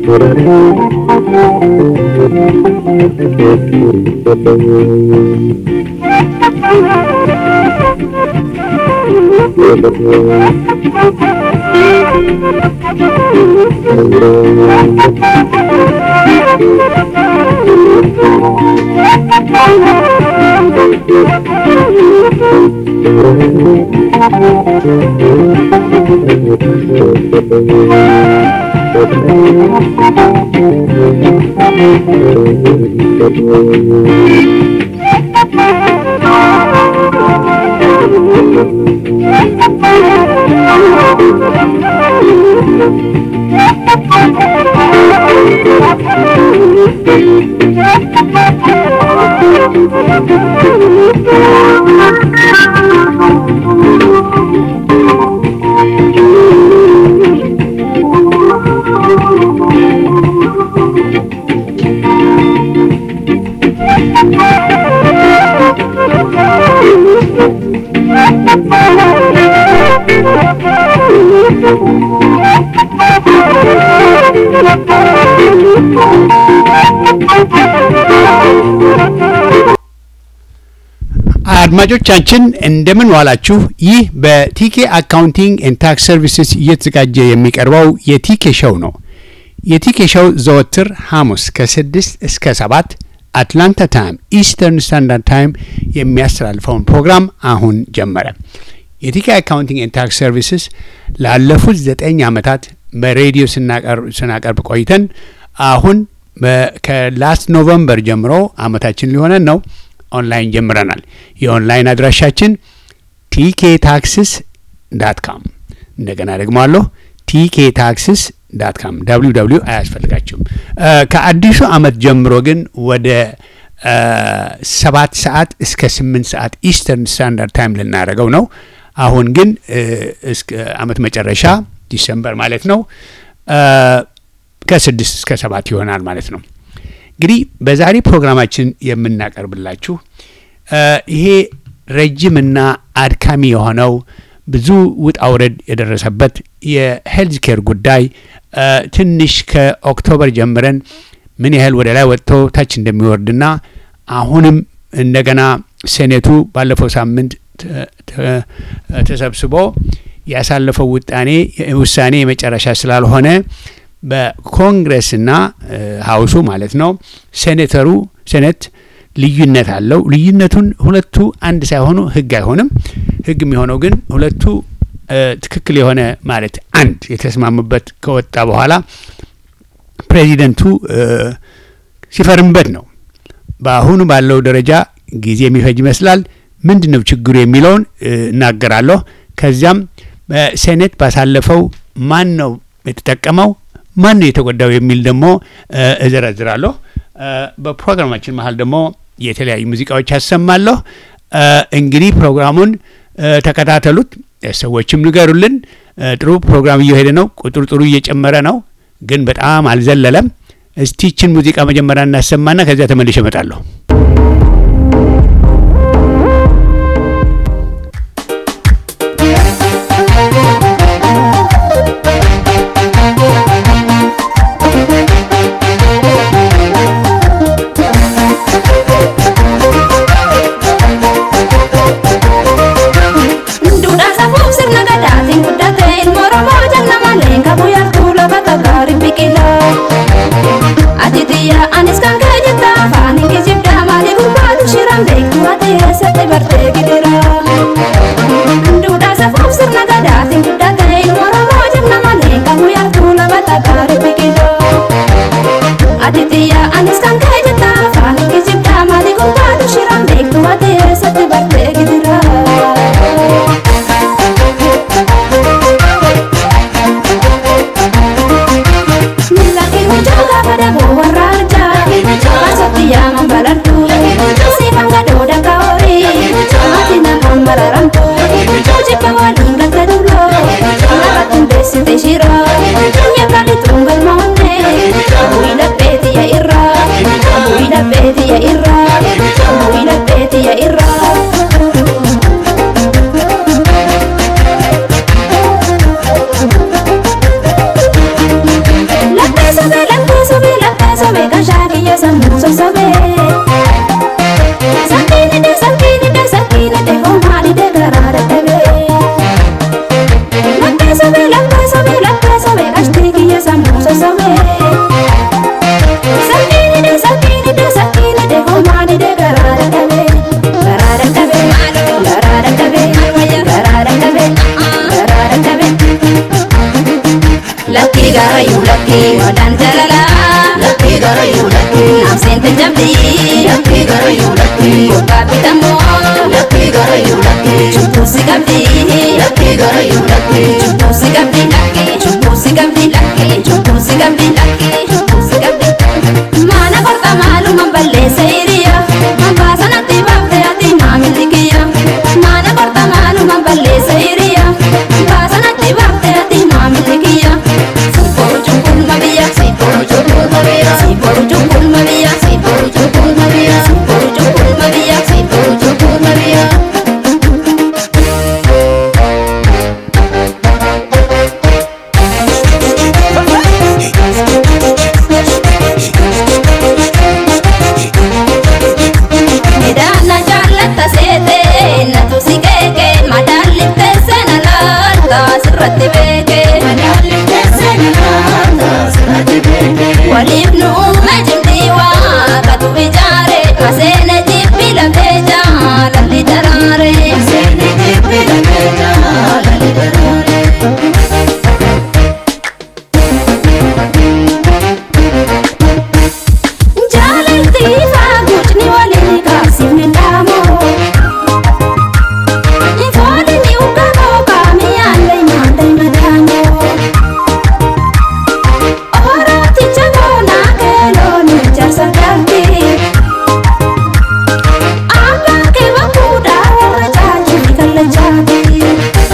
አድማጮቻችን እንደምን ዋላችሁ። ይህ በቲኬ አካውንቲንግ ኤንድ ታክስ ሰርቪስስ እየተዘጋጀ የሚቀርበው የቲኬ ሾው ነው። የቲኬ ሾው ዘወትር ሐሙስ ከስድስት እስከ ሰባት አትላንታ ታይም ኢስተርን ስታንዳርድ ታይም የሚያስተላልፈውን ፕሮግራም አሁን ጀመረ። የቲኬ አካውንቲንግ ኤንድ ታክስ ሰርቪስስ ላለፉት ዘጠኝ ዓመታት በሬዲዮ ስናቀርብ ቆይተን አሁን ከላስት ኖቨምበር ጀምሮ ዓመታችን ሊሆነን ነው ኦንላይን ጀምረናል። የኦንላይን አድራሻችን ቲኬ ታክስስ ዳት ካም እንደገና ደግሞ አለሁ ቲኬ ታክስስ ዳት ካም ደብሊው ደብሊው አያስፈልጋችሁም። ከአዲሱ ዓመት ጀምሮ ግን ወደ ሰባት ሰዓት እስከ ስምንት ሰዓት ኢስተርን ስታንዳርድ ታይም ልናደርገው ነው። አሁን ግን እስከ ዓመት መጨረሻ ዲሰምበር ማለት ነው ከስድስት እስከ ሰባት ይሆናል ማለት ነው። እንግዲህ በዛሬ ፕሮግራማችን የምናቀርብላችሁ ይሄ ረጅምና አድካሚ የሆነው ብዙ ውጣ ውረድ የደረሰበት የሄልዝ ኬር ጉዳይ ትንሽ ከኦክቶበር ጀምረን ምን ያህል ወደ ላይ ወጥቶ ታች እንደሚወርድና አሁንም እንደገና ሴኔቱ ባለፈው ሳምንት ተሰብስቦ ያሳለፈው ውጣኔ ውሳኔ የመጨረሻ ስላልሆነ በኮንግረስና ሀውሱ ማለት ነው ሴኔተሩ ሴኔት ልዩነት አለው። ልዩነቱን ሁለቱ አንድ ሳይሆኑ ህግ አይሆንም። ህግ የሚሆነው ግን ሁለቱ ትክክል የሆነ ማለት አንድ የተስማሙበት ከወጣ በኋላ ፕሬዚደንቱ ሲፈርምበት ነው። በአሁኑ ባለው ደረጃ ጊዜ የሚፈጅ ይመስላል። ምንድን ነው ችግሩ የሚለውን እናገራለሁ። ከዚያም በሴኔት ባሳለፈው ማን ነው የተጠቀመው ማን ነው የተጎዳው የሚል ደግሞ እዘረዝራለሁ። በፕሮግራማችን መሀል ደግሞ የተለያዩ ሙዚቃዎች ያሰማለሁ። እንግዲህ ፕሮግራሙን ተከታተሉት፣ ሰዎችም ንገሩልን። ጥሩ ፕሮግራም እየሄደ ነው። ቁጥሩ ጥሩ እየጨመረ ነው፣ ግን በጣም አልዘለለም። እስቲችን ሙዚቃ መጀመሪያ እናሰማና ከዚያ ተመልሼ እመጣለሁ። Anis kan kajata fani kijibda mali gurbatu shiram beeku ate sate barte gidira. Duudha safuuf sirna gadaatiin guddate Oromoo jenna malee qabu yartuu lama takkaari biqila. Ati xiyya anis kan kajata fani kijibda mali gurbatu shiram beeku ate sate barte gidira. Milaki hujjaa pada warra arjaa Masatti yaaman balartu Siifan gadoo dakka horii Ati namaan mararamtu Hojibba waliin galta dulloo Lafattuun beessite shiroo Nyaakali tuun galma onnee Bu'ii lapheeti yaa irra madaan jalala Lakkii garayyuu lakkii naaf seente jabdii Lakkii garayyuu lakkii gogaa bitamoo Lakkii garayyuu lakkii cubbuusi qabdii Lakkii garayyuu lakkii cubbuusi qabdii lakkii cubbuusi qabdii lakkii cubbuusi qabdii lakkii cubbuusi qabdii maana korta maaluma balleessa hiriya mambaa sanatti baafte ati maamilli kiyya maana korta maaluma balleessa hiriya mambaa sanatti baafte ati maamilli kiyya sibbooru cunqulma biyya Sibbooru cunqulma biyya sibbooru cunqulma biyya Sibbooru cunqulma biyya sibbooru cunqulma biyya Sibbooru cunqulma biyya Midhaana jaallata seete natu si keeke madaalliftee seena laalta sirratti beeke Madaalli teessee nyaata sirratti beekee waliif nu uume jimdii waaqatu ijaare maseene jibbi lafee jaalalli daraare Seeni jibbi lakkee jaalali daraare jaalalti faaguutni waliin kaasifne dhaamoo foolini ugamoo kaamiyaallee nyaandee madaamoo orooticha boonaa keelooni jarsa galtii abbaan kee bakkuudhaa warra caajii kallachaati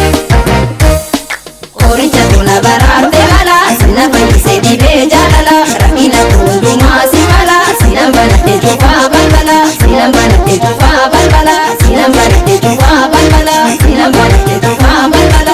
Qoricha tuna baraarte mala sina fayyise dhibee jaalala rakkina hundumaa si mala sina banadhe cufaa balbala sina banadhe cufaa balbala sina banadhe cufaa balbala sina banadhe cufaa balbala.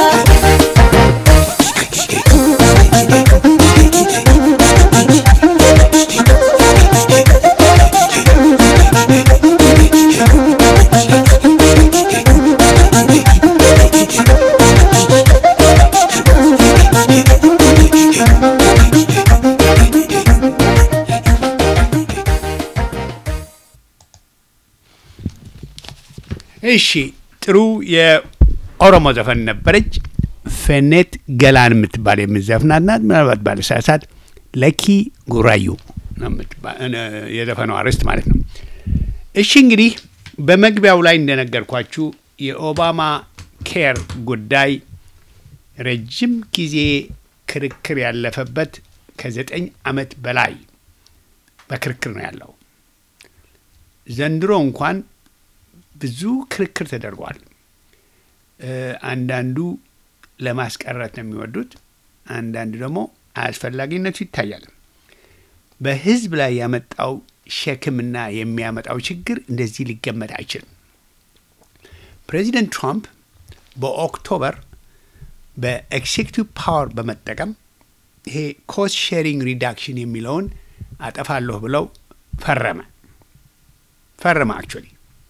እሺ ጥሩ የኦሮሞ ዘፈን ነበረች። ፈኔት ገላን የምትባል የምትዘፍናት ናት። ምናልባት ባለሳሳት ለኪ ጉራዩ ነው የምትባ- እ- የዘፈኗ አርዕስት ማለት ነው። እሺ እንግዲህ በመግቢያው ላይ እንደነገርኳችሁ የኦባማ ኬር ጉዳይ ረጅም ጊዜ ክርክር ያለፈበት ከዘጠኝ ዓመት በላይ በክርክር ነው ያለው። ዘንድሮ እንኳን ብዙ ክርክር ተደርጓል። እ፣ አንዳንዱ ለማስቀረት ነው የሚወዱት፣ አንዳንዱ ደግሞ አስፈላጊነቱ ይታያል። በሕዝብ ላይ ያመጣው ሸክምና የሚያመጣው ችግር እንደዚህ ሊገመት አይችልም። ፕሬዚደንት ትራምፕ በኦክቶበር በኤክሴኪቲቭ ፓወር በመጠቀም ይሄ ኮስት ሼሪንግ ሪዳክሽን የሚለውን አጠፋለሁ ብለው ፈረመ ፈረመ አክቹዋሊ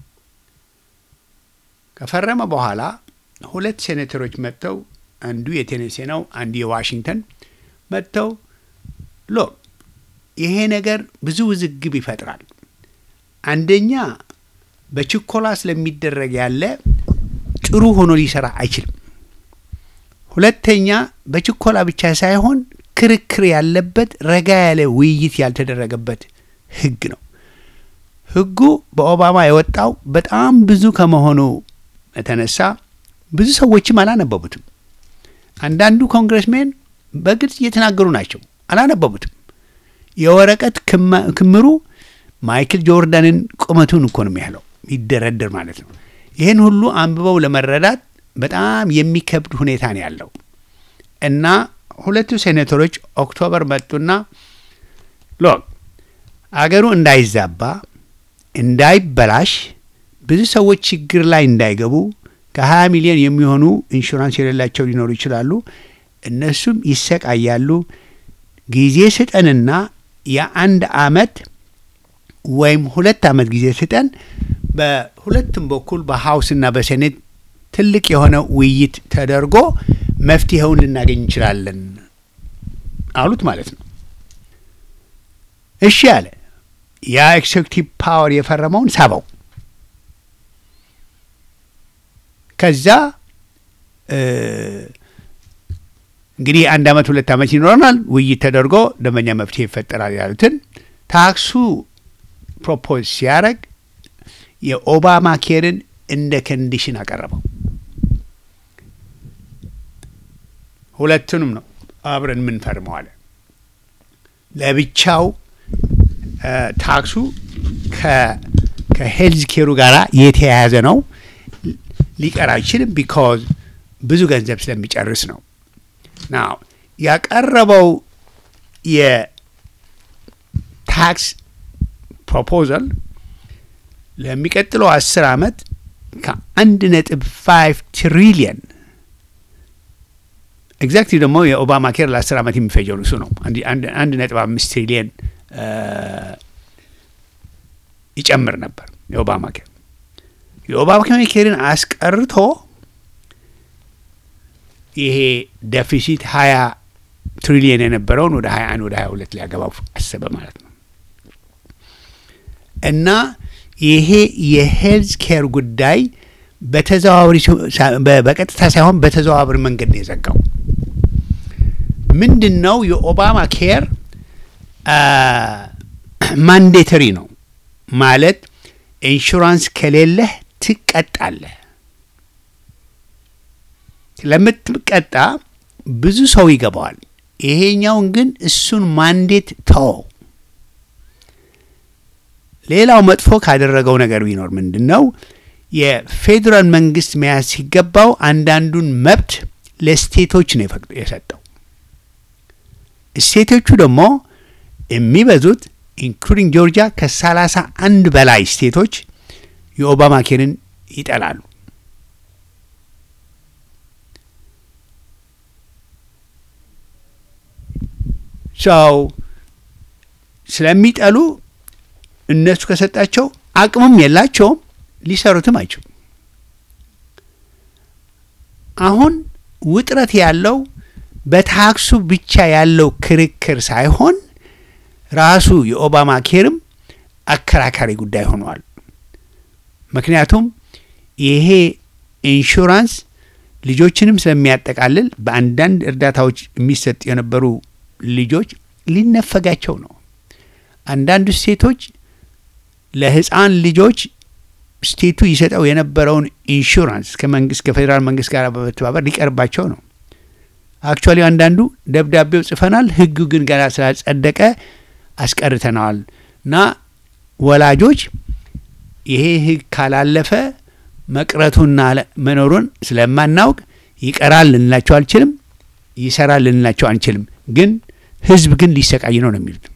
ከፈረመ በኋላ ሁለት ሴኔተሮች መጥተው አንዱ የቴኔሴ ነው፣ አንዱ የዋሽንግተን መጥተው ሎ ይሄ ነገር ብዙ ውዝግብ ይፈጥራል። አንደኛ በችኮላ ስለሚደረግ ያለ ጥሩ ሆኖ ሊሰራ አይችልም። ሁለተኛ በችኮላ ብቻ ሳይሆን ክርክር ያለበት ረጋ ያለ ውይይት ያልተደረገበት ህግ ነው። ህጉ በኦባማ የወጣው በጣም ብዙ ከመሆኑ የተነሳ ብዙ ሰዎችም አላነበቡትም። አንዳንዱ ኮንግረስሜን በግልጽ እየተናገሩ ናቸው፣ አላነበቡትም። የወረቀት ክማ- ክምሩ ማይክል ጆርዳንን ቁመቱን እኮ ነው የሚያህለው ይደረደር ማለት ነው። ይህን ሁሉ አንብበው ለመረዳት በጣም የሚከብድ ሁኔታ ነው ያለው እና ሁለቱ ሴኔተሮች ኦክቶበር መጡና ሎክ አገሩ እንዳይዛባ እንዳይበላሽ ብዙ ሰዎች ችግር ላይ እንዳይገቡ ከ20 ሚሊዮን የሚሆኑ ኢንሹራንስ የሌላቸው ሊኖሩ ይችላሉ። እነሱም ይሰቃያሉ። ጊዜ ስጠንና የአንድ አመት ወይም ሁለት አመት ጊዜ ስጠን። በሁለቱም በኩል በሀውስና በሴኔት ትልቅ የሆነ ውይይት ተደርጎ መፍትሄውን ልናገኝ እንችላለን አሉት ማለት ነው። እሺ አለ። ያ ኤክሴኪቲቭ ፓወር የፈረመውን ሳበው። ከዛ እንግዲህ አንድ አመት ሁለት አመት ይኖረናል። ውይይት ተደርጎ ደንበኛ መፍትሄ ይፈጠራል ያሉትን ታክሱ ፕሮፖዝ ሲያደርግ የኦባማ ኬርን እንደ ኮንዲሽን አቀረበው። ሁለቱንም ነው አብረን የምንፈርመው አለ። ለብቻው እ ታክሱ ከሄልዝ ኬሩ ጋር የተያያዘ ነው። ሊቀር አይችልም። ቢካዝ ብዙ ገንዘብ ስለሚጨርስ ነው። ናው ያቀረበው የታክስ ፕሮፖዛል ለሚቀጥለው አስር አመት ከአንድ ነጥብ ፋይቭ ትሪሊየን ኤግዛክትሊ ደግሞ የኦባማ ኬር ለአስር ዓመት የሚፈጀው እሱ ነው። አንድ ነጥብ አምስት ትሪሊየን ይጨምር ነበር የኦባማ ኬር። የኦባማ ኬርን አስቀርቶ ይሄ ደፊሲት ሀያ ትሪሊየን የነበረውን ወደ ሀያ አንድ ወደ ሀያ ሁለት ሊያገባው አሰበ ማለት ነው። እና ይሄ የሄልዝ ኬር ጉዳይ በተዘዋዋሪ በቀጥታ ሳይሆን በተዘዋዋሪ መንገድ ነው የዘጋው። ምንድን ነው የኦባማ ኬር ማንዴተሪ ነው ማለት ኢንሹራንስ ከሌለህ ትቀጣለህ። ስለምትቀጣ ብዙ ሰው ይገባዋል። ይሄኛውን ግን እሱን ማንዴት ተወው። ሌላው መጥፎ ካደረገው ነገር ቢኖር ምንድን ነው የፌዴራል መንግስት መያዝ ሲገባው አንዳንዱን መብት ለስቴቶች ነው የሰጠው። ስቴቶቹ ደግሞ የሚበዙት ኢንክሉዲንግ ጆርጂያ ከሰላሳ አንድ በላይ ስቴቶች የኦባማ ኬርን ይጠላሉ። ሰው ስለሚጠሉ እነሱ ከሰጣቸው አቅምም የላቸውም፣ ሊሰሩትም አይችሉም። አሁን ውጥረት ያለው በታክሱ ብቻ ያለው ክርክር ሳይሆን ራሱ የኦባማ ኬርም አከራካሪ ጉዳይ ሆኗል። ምክንያቱም ይሄ ኢንሹራንስ ልጆችንም ስለሚያጠቃልል በአንዳንድ እርዳታዎች የሚሰጥ የነበሩ ልጆች ሊነፈጋቸው ነው። አንዳንድ ስቴቶች ለህፃን ልጆች ስቴቱ ይሰጠው የነበረውን ኢንሹራንስ ከመንግስት ከፌዴራል መንግስት ጋር በመተባበር ሊቀርባቸው ነው። አክቹዋሊ አንዳንዱ ደብዳቤው ጽፈናል፣ ህጉ ግን ገና ስላጸደቀ አስቀርተነዋል እና ወላጆች ይሄ ህግ ካላለፈ መቅረቱና መኖሩን ስለማናውቅ ይቀራል ልንላቸው አልችልም፣ ይሰራል ልንላቸው አንችልም። ግን ህዝብ ግን ሊሰቃይ ነው ነው የሚሉት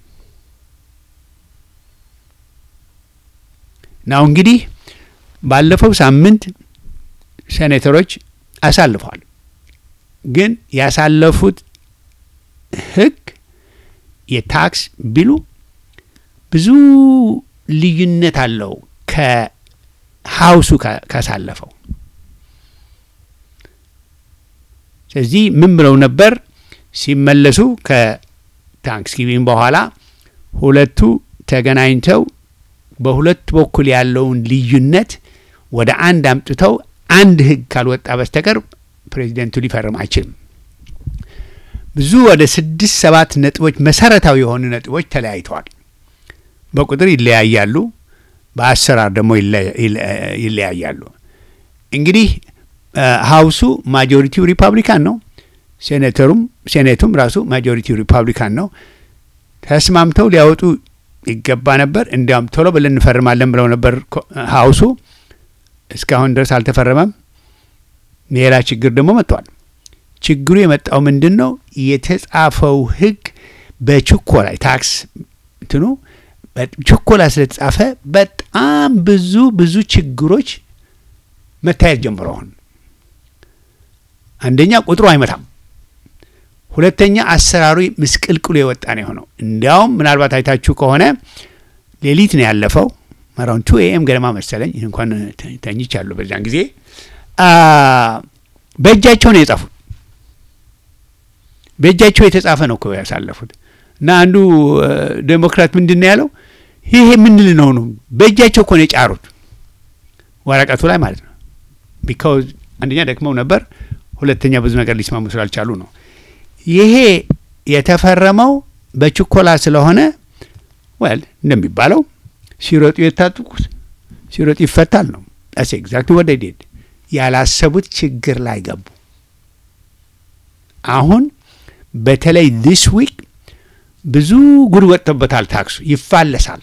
ናው እንግዲህ ባለፈው ሳምንት ሴኔተሮች አሳልፈዋል። ግን ያሳለፉት ህግ የታክስ ቢሉ ብዙ ልዩነት አለው ከሀውሱ ካሳለፈው። ስለዚህ ምን ብለው ነበር ሲመለሱ ከታንክስጊቪንግ በኋላ ሁለቱ ተገናኝተው በሁለት በኩል ያለውን ልዩነት ወደ አንድ አምጥተው አንድ ህግ ካልወጣ በስተቀር ፕሬዚደንቱ ሊፈርም አይችልም። ብዙ ወደ ስድስት ሰባት ነጥቦች መሰረታዊ የሆኑ ነጥቦች ተለያይተዋል። በቁጥር ይለያያሉ፣ በአሰራር ደግሞ ይለያያሉ። እንግዲህ ሀውሱ ማጆሪቲው ሪፐብሊካን ነው። ሴኔተሩም ሴኔቱም ራሱ ማጆሪቲው ሪፐብሊካን ነው። ተስማምተው ሊያወጡ ይገባ ነበር። እንዲያውም ቶሎ ብለን እንፈርማለን ብለው ነበር ሀውሱ። እስካሁን ድረስ አልተፈረመም። ሌላ ችግር ደግሞ መጥቷል። ችግሩ የመጣው ምንድን ነው? የተጻፈው ህግ በችኮላ ታክስ እንትኑ ችኮላ ስለተጻፈ በጣም ብዙ ብዙ ችግሮች መታየት ጀምሮ አሁን አንደኛ ቁጥሩ አይመታም። ሁለተኛ አሰራሩ ምስቅልቅሉ የወጣ ነው የሆነው። እንዲያውም ምናልባት አይታችሁ ከሆነ ሌሊት ነው ያለፈው አራውንድ ቱ ኤኤም ገደማ መሰለኝ። ይህ እንኳን ተኝቻለሁ በዚያን ጊዜ በእጃቸው ነው የጻፉት። በእጃቸው የተጻፈ ነው እኮ ያሳለፉት። እና አንዱ ዴሞክራት ምንድን ነው ያለው? ይሄ የምንል ነው ነው በእጃቸው እኮ ነው የጫሩት ወረቀቱ ላይ ማለት ነው። ቢካውዝ አንደኛ ደክመው ነበር፣ ሁለተኛ ብዙ ነገር ሊስማሙ ስላልቻሉ ነው። ይሄ የተፈረመው በችኮላ ስለሆነ ወል እንደሚባለው ሲሮጡ የታጥቁት ሲሮጡ ይፈታል ነው። ስ ኤግዛክት ወደ ዴድ ያላሰቡት ችግር ላይ ገቡ። አሁን በተለይ ዲስ ዊክ ብዙ ጉድ ወጥቶበታል። ታክሱ ይፋለሳል፣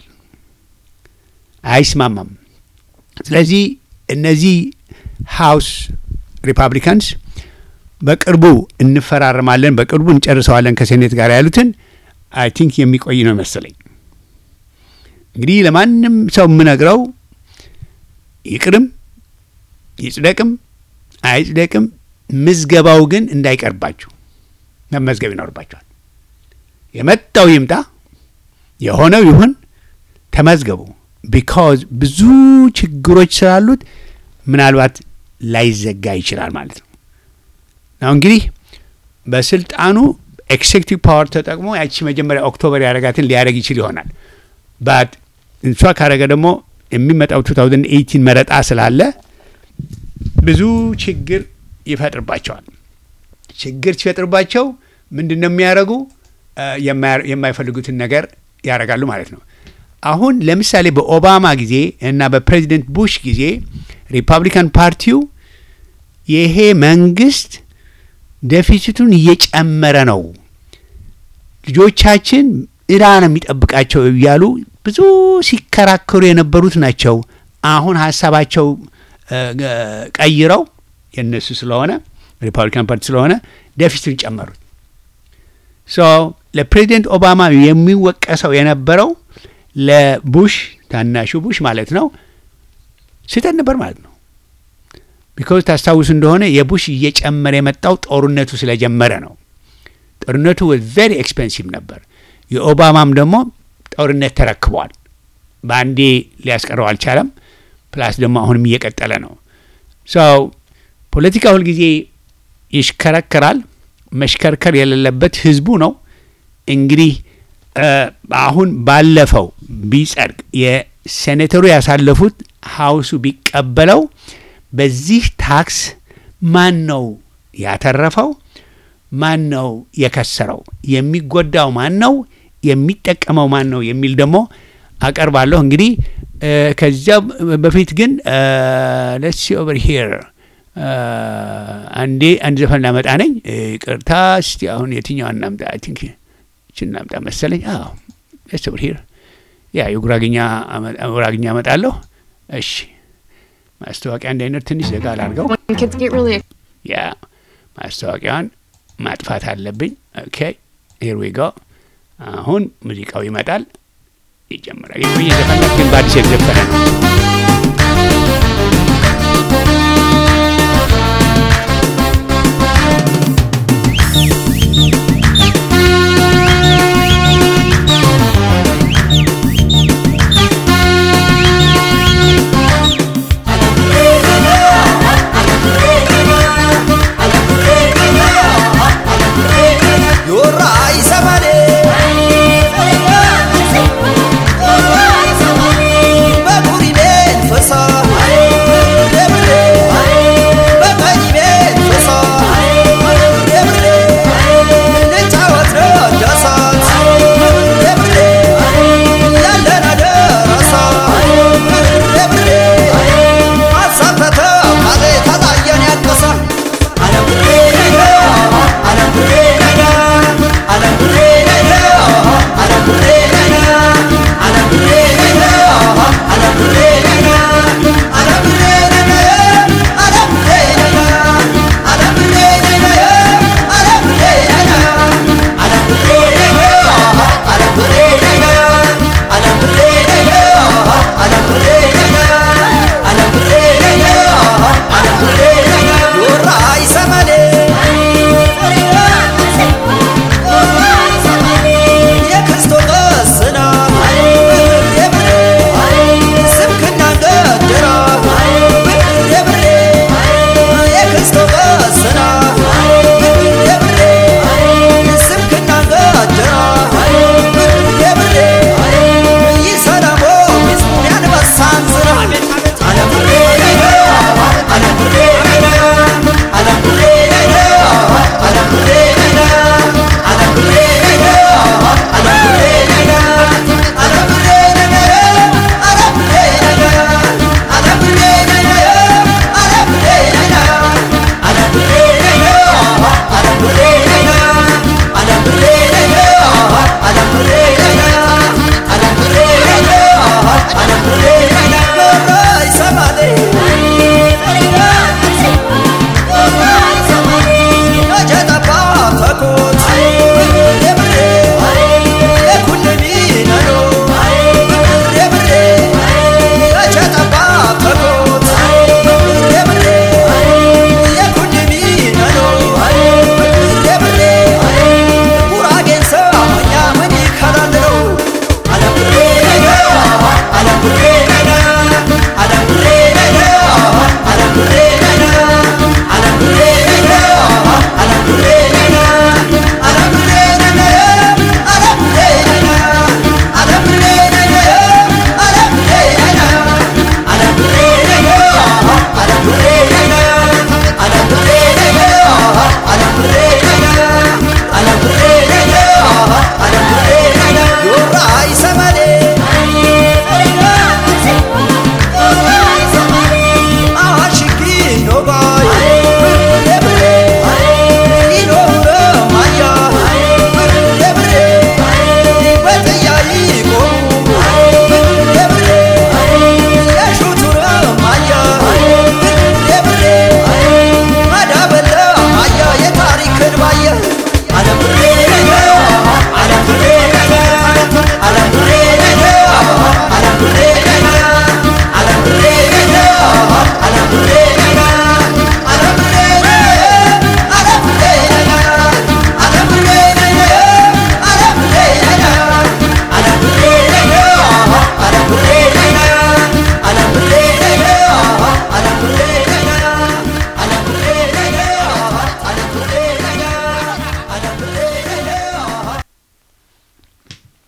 አይስማማም። ስለዚህ እነዚህ ሃውስ ሪፐብሊካንስ በቅርቡ እንፈራረማለን፣ በቅርቡ እንጨርሰዋለን ከሴኔት ጋር ያሉትን አይ ቲንክ የሚቆይ ነው መሰለኝ። እንግዲህ ለማንም ሰው የምነግረው ይቅርም ይጽደቅም አይጽደቅም ምዝገባው ግን እንዳይቀርባችሁ መመዝገብ ይኖርባችኋል። የመጣው ይምጣ የሆነው ይሁን ተመዝገቡ። ቢካዝ ብዙ ችግሮች ስላሉት ምናልባት ላይዘጋ ይችላል ማለት ነው። ናው እንግዲህ በስልጣኑ ኤክሴክቲቭ ፓወር ተጠቅሞ ያቺ መጀመሪያ ኦክቶበር ያደረጋትን ሊያደረግ ይችል ይሆናል ባት እንሷ ካረገ ደግሞ የሚመጣው 2018 መረጣ ስላለ ብዙ ችግር ይፈጥርባቸዋል። ችግር ሲፈጥርባቸው ምንድን ነው የሚያደርጉ? የማይፈልጉትን ነገር ያደርጋሉ ማለት ነው። አሁን ለምሳሌ በኦባማ ጊዜ እና በፕሬዚደንት ቡሽ ጊዜ ሪፐብሊካን ፓርቲው ይሄ መንግስት ደፊሲቱን እየጨመረ ነው፣ ልጆቻችን እዳ ነው የሚጠብቃቸው እያሉ ብዙ ሲከራከሩ የነበሩት ናቸው። አሁን ሀሳባቸው ቀይረው የእነሱ ስለሆነ ሪፐብሊካን ፓርቲ ስለሆነ ደፊሲቱን ጨመሩት። ሶ ለፕሬዚደንት ኦባማ የሚወቀሰው የነበረው ለቡሽ ታናሹ ቡሽ ማለት ነው ስህተት ነበር ማለት ነው። ቢኮዝ ታስታውሱ እንደሆነ የቡሽ እየጨመረ የመጣው ጦርነቱ ስለጀመረ ነው። ጦርነቱ ቬሪ ኤክስፔንሲቭ ነበር። የኦባማም ደግሞ ጦርነት ተረክቧል። በአንዴ ሊያስቀረው አልቻለም። ፕላስ ደግሞ አሁንም እየቀጠለ ነው። ሰው ፖለቲካ ሁልጊዜ ይሽከረከራል። መሽከርከር የሌለበት ህዝቡ ነው። እንግዲህ አሁን ባለፈው ቢጸድቅ የሴኔተሩ ያሳለፉት ሀውሱ ቢቀበለው በዚህ ታክስ ማን ነው ያተረፈው? ማን ነው የከሰረው? የሚጎዳው ማን ነው? የሚጠቀመው ማን ነው? የሚል ደግሞ አቀርባለሁ። እንግዲህ ከዚያ በፊት ግን ለስ ኦቨር ሂር አንዴ አንድ ዘፈን ላመጣ ነኝ። ቅርታ እስቲ አሁን የትኛው እናምጣ? አይ ቲንክ እችን እናምጣ መሰለኝ። አዎ ለስ ኦቨር ሂር ያ የጉራግኛ ጉራግኛ አመጣለሁ። እሺ ማስታወቂያ እንዳይኖር ትንሽ ዘጋ ላድርገው። When kids get really ያ ማስታወቂያውን ማጥፋት አለብኝ። ኦኬ ሂር ዊ ጎ። አሁን ሙዚቃው ይመጣል፣ ይጀምራል። የቆየ ዘፈን ነው፣ ግን በአዲስ የተዘፈነ ነው። Yorra isa malee bagurineen fasaa deemnee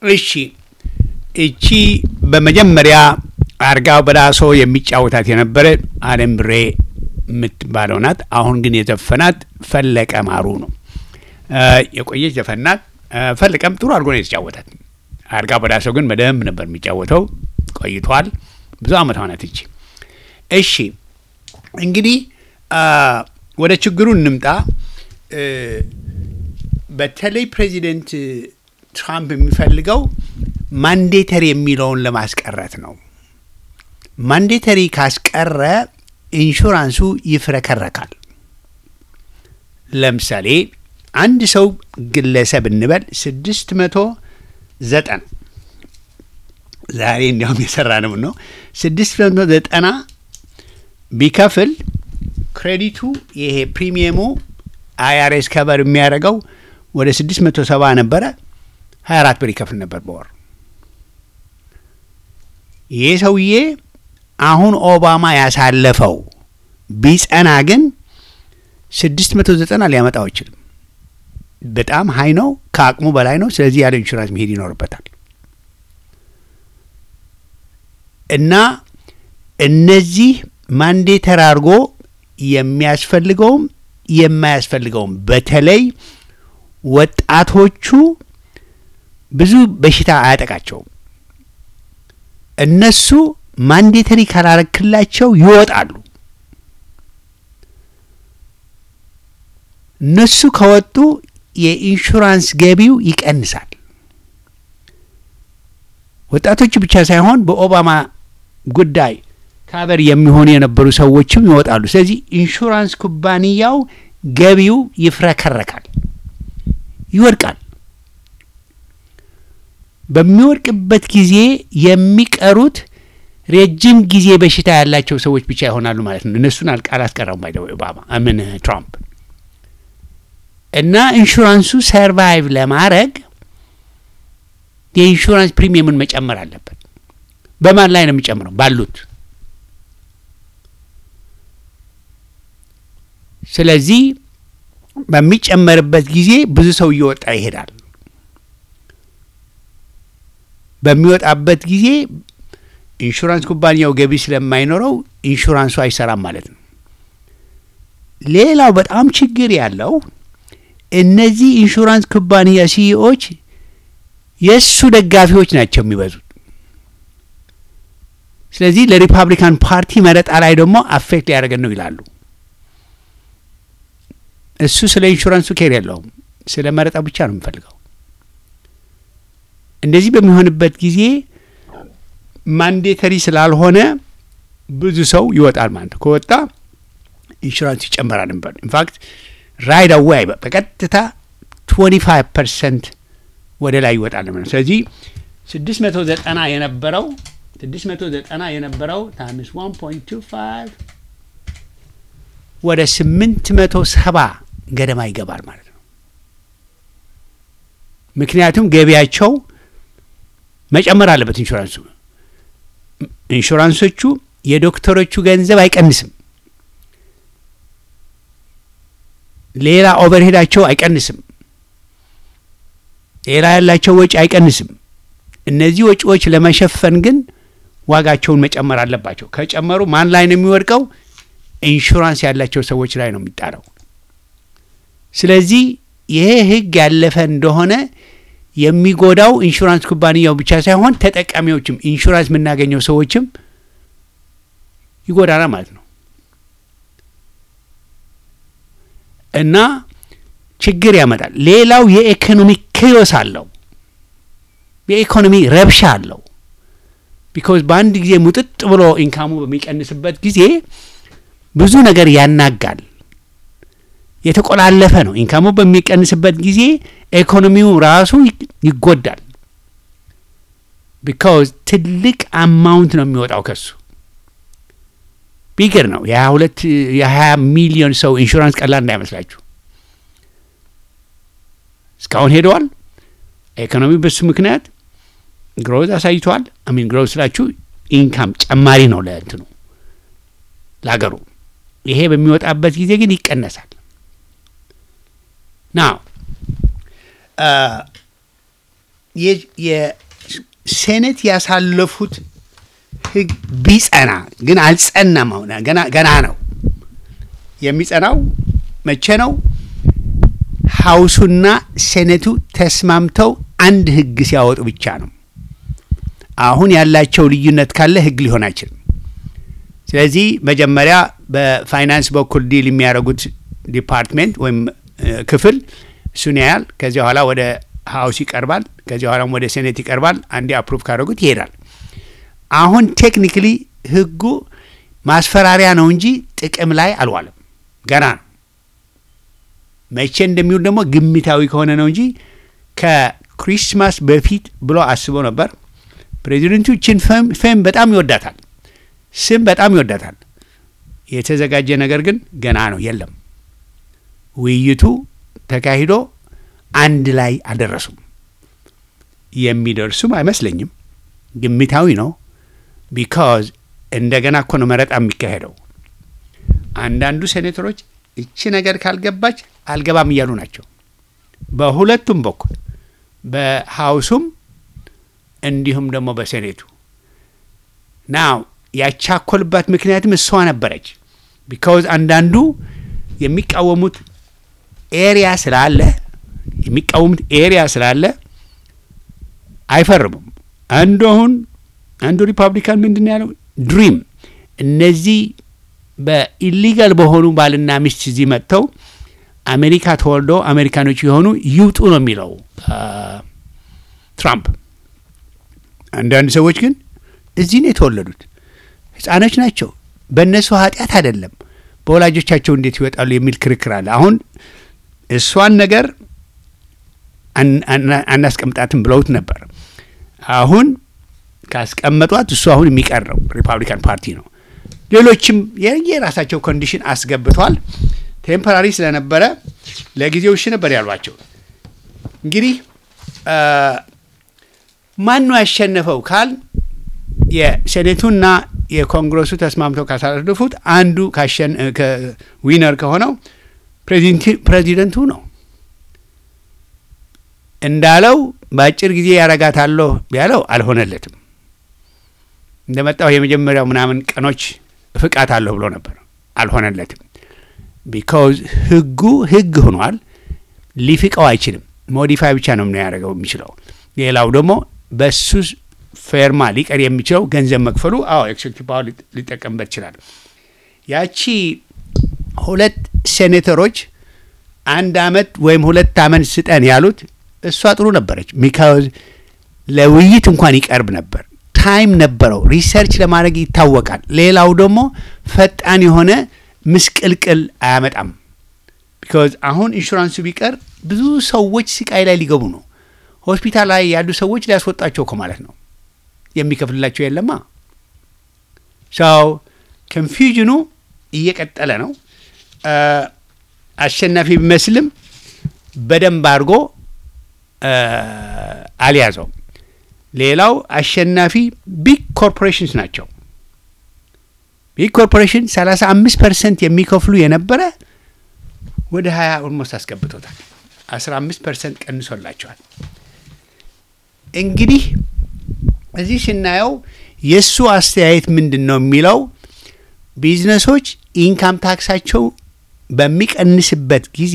እሺ እቺ በመጀመሪያ አርጋው በዳሶ የሚጫወታት የነበረ አለም ብሬ የምትባለው ናት። አሁን ግን የዘፈናት ፈለቀ ማሩ ነው። እ የቆየች ዘፈን ናት። እ ፈለቀም ጥሩ አድርጎ ነው የተጫወታት። አርጋው በዳሶ ግን በደንብ ነበር የሚጫወተው። ቆይቷል። ብዙ አመት ሆነት እቺ። እሺ እንግዲህ አ ወደ ችግሩ እንምጣ። እ በተለይ ፕሬዚደንት ትራምፕ የሚፈልገው ማንዴተሪ የሚለውን ለማስቀረት ነው። ማንዴተሪ ካስቀረ ኢንሹራንሱ ይፍረከረካል። ለምሳሌ አንድ ሰው ግለሰብ እንበል ስድስት መቶ ዘጠና ዛሬ እንዲያውም የሰራ ነው ነው ስድስት መቶ ዘጠና ቢከፍል ክሬዲቱ ይሄ ፕሪሚየሙ አይአርኤስ ከበር የሚያደርገው ወደ ስድስት መቶ ሰባ ነበረ። ሀያ አራት ብር ይከፍል ነበር በወር። ይህ ሰውዬ አሁን ኦባማ ያሳለፈው ቢጸና ግን ስድስት መቶ ዘጠና ሊያመጣው አይችልም። በጣም ሀይ ነው፣ ከአቅሙ በላይ ነው። ስለዚህ ያለ ኢንሹራንስ መሄድ ይኖርበታል እና እነዚህ ማንዴተር አድርጎ የሚያስፈልገውም የማያስፈልገውም በተለይ ወጣቶቹ ብዙ በሽታ አያጠቃቸውም። እነሱ ማንዴተሪ ካላረክላቸው ይወጣሉ። እነሱ ከወጡ የኢንሹራንስ ገቢው ይቀንሳል። ወጣቶቹ ብቻ ሳይሆን በኦባማ ጉዳይ ካበር የሚሆኑ የነበሩ ሰዎችም ይወጣሉ። ስለዚህ ኢንሹራንስ ኩባንያው ገቢው ይፍረከረካል፣ ይወድቃል። በሚወድቅበት ጊዜ የሚቀሩት ረጅም ጊዜ በሽታ ያላቸው ሰዎች ብቻ ይሆናሉ ማለት ነው። እነሱን አላስቀረም ባይ ኦባማ ምን ትራምፕ እና ኢንሹራንሱ ሰርቫይቭ ለማድረግ የኢንሹራንስ ፕሪሚየምን መጨመር አለበት። በማን ላይ ነው የሚጨምረው? ባሉት ስለዚህ በሚጨመርበት ጊዜ ብዙ ሰው እየወጣ ይሄዳል። በሚወጣበት ጊዜ ኢንሹራንስ ኩባንያው ገቢ ስለማይኖረው ኢንሹራንሱ አይሰራም ማለት ነው። ሌላው በጣም ችግር ያለው እነዚህ ኢንሹራንስ ኩባንያ ሲኢኦች የእሱ ደጋፊዎች ናቸው የሚበዙት። ስለዚህ ለሪፐብሊካን ፓርቲ መረጣ ላይ ደግሞ አፌክት ሊያደርገን ነው ይላሉ። እሱ ስለ ኢንሹራንሱ ኬር የለውም፣ ስለ መረጣው ብቻ ነው የሚፈልገው። እንደዚህ በሚሆንበት ጊዜ ማንዴተሪ ስላልሆነ ብዙ ሰው ይወጣል ማለት ነው። ከወጣ ኢንሹራንስ ይጨመራል ነበር። ኢንፋክት ራይድ አዌይ በቀጥታ 25 ፐርሰንት ወደ ላይ ይወጣል ማለት ነው። ስለዚህ 690 የነበረው 690 የነበረው ታይምስ 1.25 ወደ 870 ገደማ ይገባል ማለት ነው። ምክንያቱም ገቢያቸው መጨመር አለበት ኢንሹራንሱ ኢንሹራንሶቹ የዶክተሮቹ ገንዘብ አይቀንስም። ሌላ ኦቨርሄዳቸው አይቀንስም። ሌላ ያላቸው ወጪ አይቀንስም። እነዚህ ወጪዎች ለመሸፈን ግን ዋጋቸውን መጨመር አለባቸው። ከጨመሩ ማን ላይ ነው የሚወድቀው? ኢንሹራንስ ያላቸው ሰዎች ላይ ነው የሚጣለው። ስለዚህ ይሄ ሕግ ያለፈ እንደሆነ የሚጎዳው ኢንሹራንስ ኩባንያው ብቻ ሳይሆን ተጠቃሚዎችም ኢንሹራንስ የምናገኘው ሰዎችም ይጎዳናል ማለት ነው እና ችግር ያመጣል። ሌላው የኢኮኖሚ ክዮስ አለው፣ የኢኮኖሚ ረብሻ አለው። ቢኮዝ በአንድ ጊዜ ሙጥጥ ብሎ ኢንካሙ በሚቀንስበት ጊዜ ብዙ ነገር ያናጋል። የተቆላለፈ ነው። ኢንካሙ በሚቀንስበት ጊዜ ኢኮኖሚው ራሱ ይጎዳል። ቢካዝ ትልቅ አማውንት ነው የሚወጣው ከሱ ቢገር ነው። የሀያ ሁለት የሀያ ሚሊዮን ሰው ኢንሹራንስ ቀላል እንዳይመስላችሁ። እስካሁን ሄደዋል። ኢኮኖሚ በሱ ምክንያት ግሮዝ አሳይተዋል። አሚን ግሮዝ ስላችሁ ኢንካም ጨማሪ ነው ለእንትኑ ለሀገሩ። ይሄ በሚወጣበት ጊዜ ግን ይቀነሳል። ና የ- የሴኔት ያሳለፉት ህግ ቢጸና ግን አልጸናም። አሁን ገና ገና ነው የሚጸናው። መቼ ነው? ሀውሱና ሴኔቱ ተስማምተው አንድ ህግ ሲያወጡ ብቻ ነው። አሁን ያላቸው ልዩነት ካለ ህግ ሊሆን አይችልም። ስለዚህ መጀመሪያ በፋይናንስ በኩል ዲል የሚያደርጉት ዲፓርትሜንት ወይም እ፣ ክፍል እሱን ያያል። ከዚያ በኋላ ወደ ሀውስ ይቀርባል። ከዚያ በኋላም ወደ ሴኔት ይቀርባል። አንዴ አፕሩቭ ካደረጉት ይሄዳል። አሁን ቴክኒክሊ ህጉ ማስፈራሪያ ነው እንጂ ጥቅም ላይ አልዋለም። ገና ነው። መቼ እንደሚውል ደግሞ ግምታዊ ከሆነ ነው እንጂ ከክሪስማስ በፊት ብሎ አስቦ ነበር። ፕሬዚደንቱ ችን ፌም በጣም ይወዳታል፣ ስም በጣም ይወዳታል። የተዘጋጀ ነገር ግን ገና ነው፣ የለም። ውይይቱ ተካሂዶ አንድ ላይ አልደረሱም። የሚደርሱም አይመስለኝም። ግምታዊ ነው። ቢካዝ እንደገና እኮ ነው መረጣ የሚካሄደው። አንዳንዱ ሴኔተሮች እቺ ነገር ካልገባች አልገባም እያሉ ናቸው። በሁለቱም በኩል በሀውሱም እንዲሁም ደግሞ በሴኔቱ ናው ያቻኮልባት ምክንያትም እሷ ነበረች። ቢካውዝ አንዳንዱ የሚቃወሙት ኤሪያ ስላለ የሚቃወሙት ኤሪያ ስላለ አይፈርሙም። አንዱ አሁን አንዱ ሪፐብሊካን ምንድን ነው ያለው? ድሪም እነዚህ በኢሊጋል በሆኑ ባልና ሚስት እዚህ መጥተው አሜሪካ ተወልደው አሜሪካኖች የሆኑ ይውጡ ነው የሚለው አ፣ ትራምፕ። አንዳንድ ሰዎች ግን እዚህ ነው የተወለዱት፣ ህጻኖች ናቸው፣ በእነሱ ኃጢአት አይደለም፣ በወላጆቻቸው እንዴት ይወጣሉ የሚል ክርክር አለ። አሁን እሷን ነገር አን- አና- አናስቀምጣትም ብለውት ነበር። አሁን ካስቀመጧት እሱ አሁን የሚቀረው ሪፐብሊካን ፓርቲ ነው። ሌሎችም የራሳቸው ኮንዲሽን አስገብቷል። ቴምፖራሪ ስለነበረ ለጊዜው እሺ ነበር ያሏቸው። እንግዲህ አ፣ ማን ነው ያሸነፈው ካል የሴኔቱና የኮንግረሱ ተስማምተው ካሳለፉት አንዱ ካሸን ዊነር ከሆነው ፕሬዚደንቲ- ፕሬዚደንቱ ነው እንዳለው በአጭር ጊዜ ያረጋታለሁ ያለው አልሆነለትም። እንደመጣው የመጀመሪያው ምናምን ቀኖች ፍቃት አለሁ ብሎ ነበር፣ አልሆነለትም። ቢካውዝ ህጉ ህግ ሆኗል። ሊፍቀው አይችልም። ሞዲፋይ ብቻ ነው ያደረገው የሚችለው። ሌላው ደግሞ በሱ ፌርማ ሊቀር የሚችለው ገንዘብ መክፈሉ፣ አዎ ኤክሴኪቲቭ ፓወር ሊጥ- ሊጠቀምበት ይችላል። ያቺ ሁለት ሴኔተሮች አንድ አመት ወይም ሁለት አመት ስጠን ያሉት እሷ ጥሩ ነበረች። ቢካውዝ ለውይይት እንኳን ይቀርብ ነበር፣ ታይም ነበረው፣ ሪሰርች ለማድረግ ይታወቃል። ሌላው ደግሞ ፈጣን የሆነ ምስቅልቅል አያመጣም። ቢካዝ አሁን ኢንሹራንሱ ቢቀር ብዙ ሰዎች ስቃይ ላይ ሊገቡ ነው። ሆስፒታል ላይ ያሉ ሰዎች ሊያስወጣቸው እኮ ማለት ነው። የሚከፍልላቸው የለማ። ሰው ኮንፊውዥኑ እየቀጠለ ነው። አ፣ አሸናፊ ቢመስልም በደንብ አድርጎ አ፣ አልያዘውም። ሌላው አሸናፊ ቢግ ኮርፖሬሽንስ ናቸው። ቢግ ኮርፖሬሽን 35 ፐርሰንት የሚከፍሉ የነበረ ወደ 20 ኦልሞስት አስገብቶታል። 15 ፐርሰንት ቀንሶላቸዋል። እንግዲህ እዚህ ስናየው የእሱ አስተያየት ምንድን ነው የሚለው ቢዝነሶች ኢንካም ታክሳቸው በሚቀንስበት ጊዜ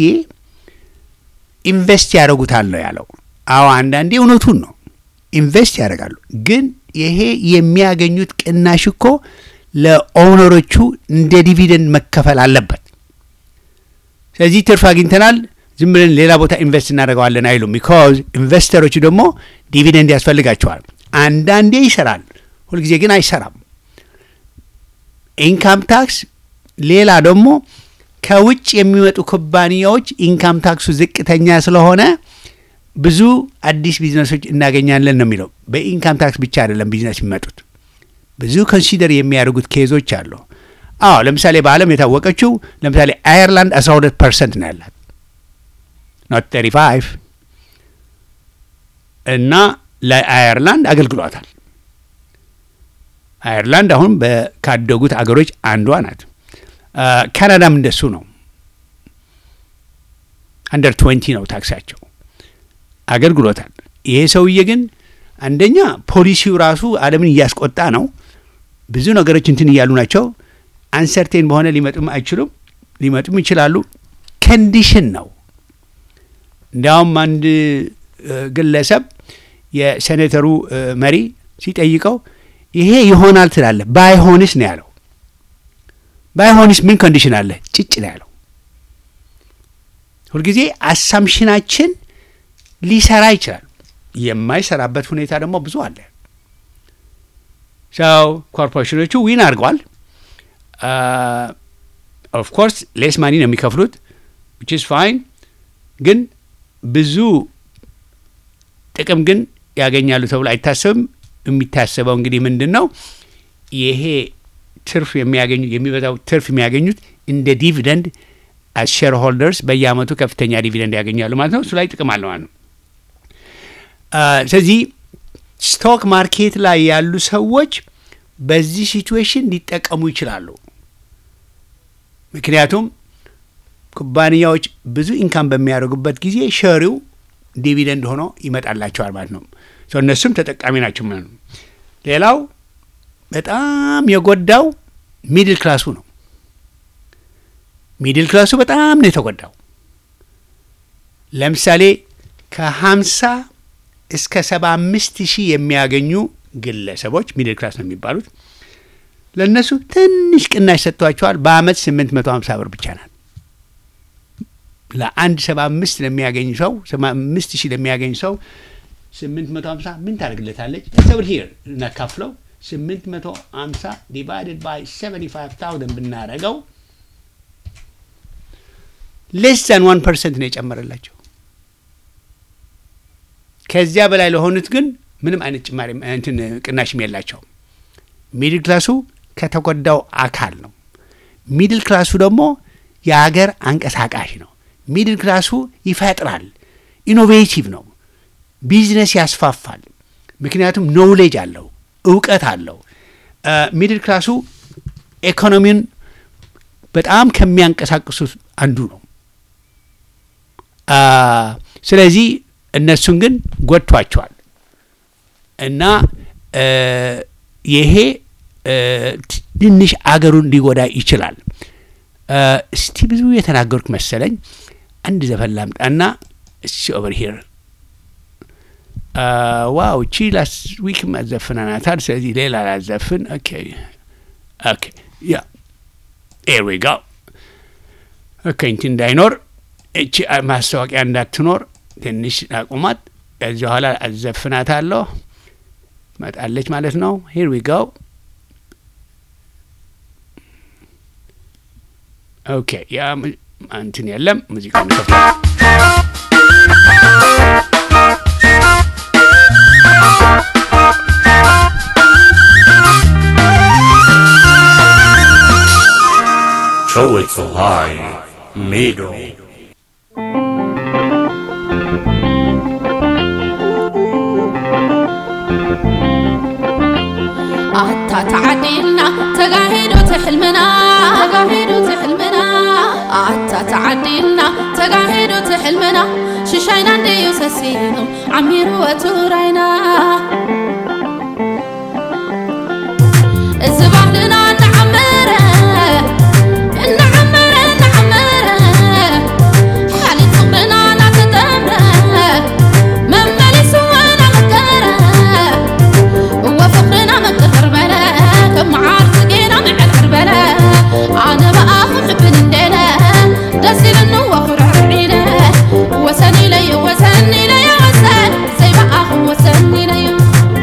ኢንቨስት ያደርጉታል ነው ያለው። አዎ አንዳንዴ እውነቱን ነው፣ ኢንቨስት ያደርጋሉ። ግን ይሄ የሚያገኙት ቅናሽ እኮ ለኦነሮቹ እንደ ዲቪደንድ መከፈል አለበት። ስለዚህ ትርፍ አግኝተናል ዝም ብለን ሌላ ቦታ ኢንቨስት እናደርገዋለን አይሉም። ቢካዝ ኢንቨስተሮቹ ደግሞ ዲቪደንድ ያስፈልጋቸዋል። አንዳንዴ ይሰራል፣ ሁልጊዜ ግን አይሰራም። ኢንካም ታክስ ሌላ ደግሞ ከውጭ የሚመጡ ኩባንያዎች ኢንካም ታክሱ ዝቅተኛ ስለሆነ ብዙ አዲስ ቢዝነሶች እናገኛለን ነው የሚለው። በኢንካም ታክስ ብቻ አይደለም ቢዝነስ የሚመጡት ብዙ ኮንሲደር የሚያደርጉት ኬዞች አሉ። አዎ ለምሳሌ በዓለም የታወቀችው ለምሳሌ አየርላንድ 12 ፐርሰንት ነው ያላት ኖት 35 እና ለአየርላንድ አገልግሏታል። አየርላንድ አሁን በ- ካደጉት አገሮች አንዷ ናት። አ፣ ካናዳም እንደሱ ነው። አንደር 20 ነው ታክሳቸው አገልግሎታል። ይሄ ሰውዬ ግን አንደኛ ፖሊሲው ራሱ ዓለምን እያስቆጣ ነው። ብዙ ነገሮች እንትን እያሉ ናቸው። አንሰርቴን በሆነ ሊመጡም አይችሉም፣ ሊመጡም ይችላሉ። ኮንዲሽን ነው። እንዲያውም አንድ እ፣ ግለሰብ የሴኔተሩ እ፣ መሪ ሲጠይቀው ይሄ ይሆናል ትላለህ፣ ባይሆንስ ነው ያለው። ባይሆንስ ምን ኮንዲሽን አለ? ጭጭ ነው ያለው። ሁልጊዜ አሳምሽናችን ሊሰራ ይችላል። የማይሰራበት ሁኔታ ደግሞ ብዙ አለ። ሰው ኮርፖሬሽኖቹ ዊን አድርገዋል። ኦፍ ኮርስ ሌስ ማኒ ነው የሚከፍሉት ዊች ኢዝ ፋይን። ግን ብዙ ጥቅም ግን ያገኛሉ ተብሎ አይታሰብም። የሚታሰበው እንግዲህ ምንድን ነው ይሄ ትርፍ የሚያገኙ የሚበዛው ትርፍ የሚያገኙት እንደ ዲቪደንድ አስ ሼር ሆልደርስ በየአመቱ ከፍተኛ ዲቪደንድ ያገኛሉ ማለት ነው። እሱ ላይ ጥቅም አለ ማለት ነው። አ፣ ስለዚህ ስቶክ ማርኬት ላይ ያሉ ሰዎች በዚህ ሲትዌሽን ሊጠቀሙ ይችላሉ። ምክንያቱም ኩባንያዎች ብዙ ኢንካም በሚያደርጉበት ጊዜ ሸሪው ዲቪደንድ ሆኖ ይመጣላቸዋል ማለት ነው። ሰው እነሱም ተጠቃሚ ናቸው ማለት ነው። ሌላው በጣም የጎዳው ሚድል ክላሱ ነው። ሚድል ክላሱ በጣም ነው የተጎዳው። ለምሳሌ ከሀምሳ እስከ ሰባ አምስት ሺህ የሚያገኙ ግለሰቦች ሚድል ክላስ ነው የሚባሉት። ለእነሱ ትንሽ ቅናሽ ሰጥቷቸዋል። በአመት ስምንት መቶ ሀምሳ ብር ብቻ ናት። ለአንድ ሰባ አምስት ለሚያገኝ ሰው ሰባ አምስት ሺህ ለሚያገኝ ሰው ስምንት መቶ ሀምሳ ምን ታደርግለታለች? ሰብር ሂር እናካፍለው ስምንት መቶ ሀምሳ ዲቫይድድ ባይ ሰቨንቲ ፋይቭ ታውዘንድ ብናደርገው ሌስ ዛን ዋን ፐርሰንት ነው የጨመረላቸው። ከዚያ በላይ ለሆኑት ግን ምንም አይነት ጭማሪ እንትን ቅናሽም የላቸውም። ሚድል ክላሱ ከተጎዳው አካል ነው። ሚድል ክላሱ ደግሞ የሀገር አንቀሳቃሽ ነው። ሚድል ክላሱ ይፈጥራል፣ ኢኖቬቲቭ ነው፣ ቢዝነስ ያስፋፋል። ምክንያቱም ኖውሌጅ አለው፣ እውቀት አለው። ሚድል ክላሱ ኢኮኖሚውን በጣም ከሚያንቀሳቅሱት አንዱ ነው። አ፣ ስለዚህ እነሱን ግን ጎድቷቸዋል እና እ፣ ይሄ እ፣ ትንሽ አገሩን ሊጎዳ ይችላል። እ፣ እስቲ ብዙ የተናገርኩ መሰለኝ። አንድ ዘፈን ላምጣና እሺ ኦቨር ሂር ዋው እቺ ላስ ዊክ ማዘፍናናታል። ስለዚህ ሌላ ላዘፍን። ኦኬ ኦኬ ያ ኤር ዊ ጋው ኦኬ እንትን እንዳይኖር እቺ ማስታወቂያ እንዳትኖር ትንሽ አቁማት። ከዚህ በኋላ አዘፍናታለሁ መጣለች ማለት ነው። ሂር ዊ ጋው ኦኬ ያ mu- እንትን የለም ሙዚቃውን ከፍታ Show it so high, middle. ኣታ ተዓዲልና ተጋሂዱ ትሕልምና ተጋሂዱ ትሕልምና ኣታ ተዓዲልና ተጋሂዱ ትሕልምና ሽሻይና እንድዩ ሰሲኑ ዓሚሩ ወቱራይና እዚ ባህልና እናዓመረ እናዓመረ እናዓመረ ሓሊት ፍቕርና እናተጠምረ መመሊሱ እናመከረ وفقرنا من قطر بلا كم عارف جينا مع العربلة أنا بقى حب ندينا دسي لنو وخر عرعينا وسني لي وسني لي وسن زي بقى وسني لي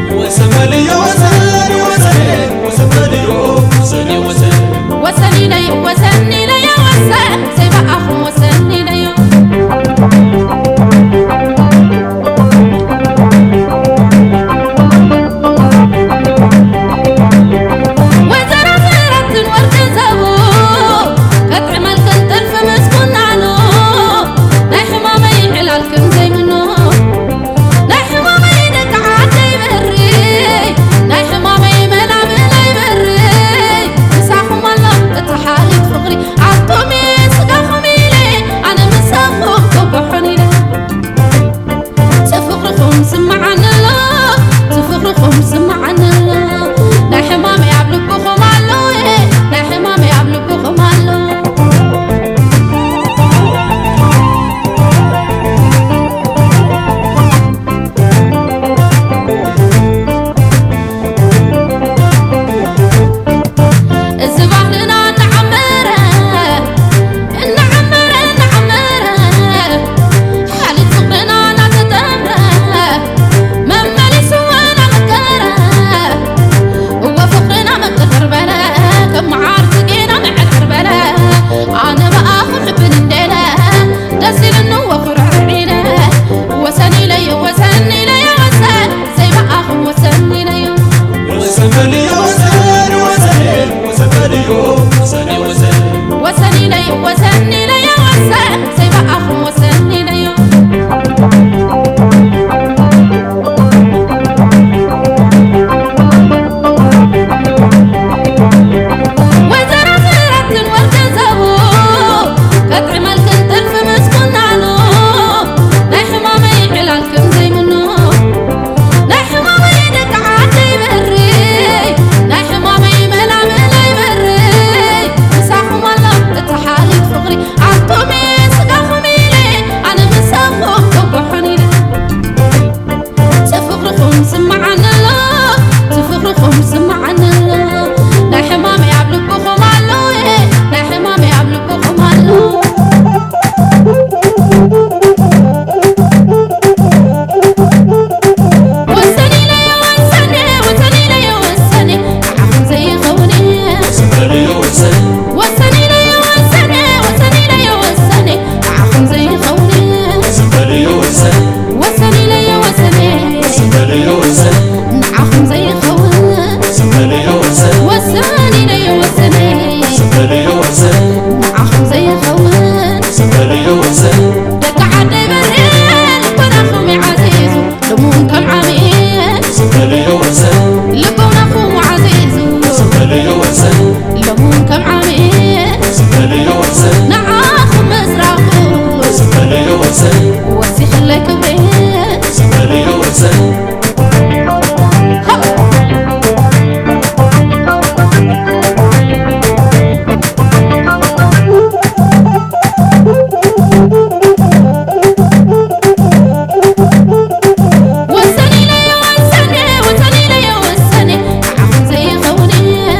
ወሰኒ ለየ ወሰኒ ወሰኒ ለየ ወሰኒ ዓኹም ዘይኸውኒ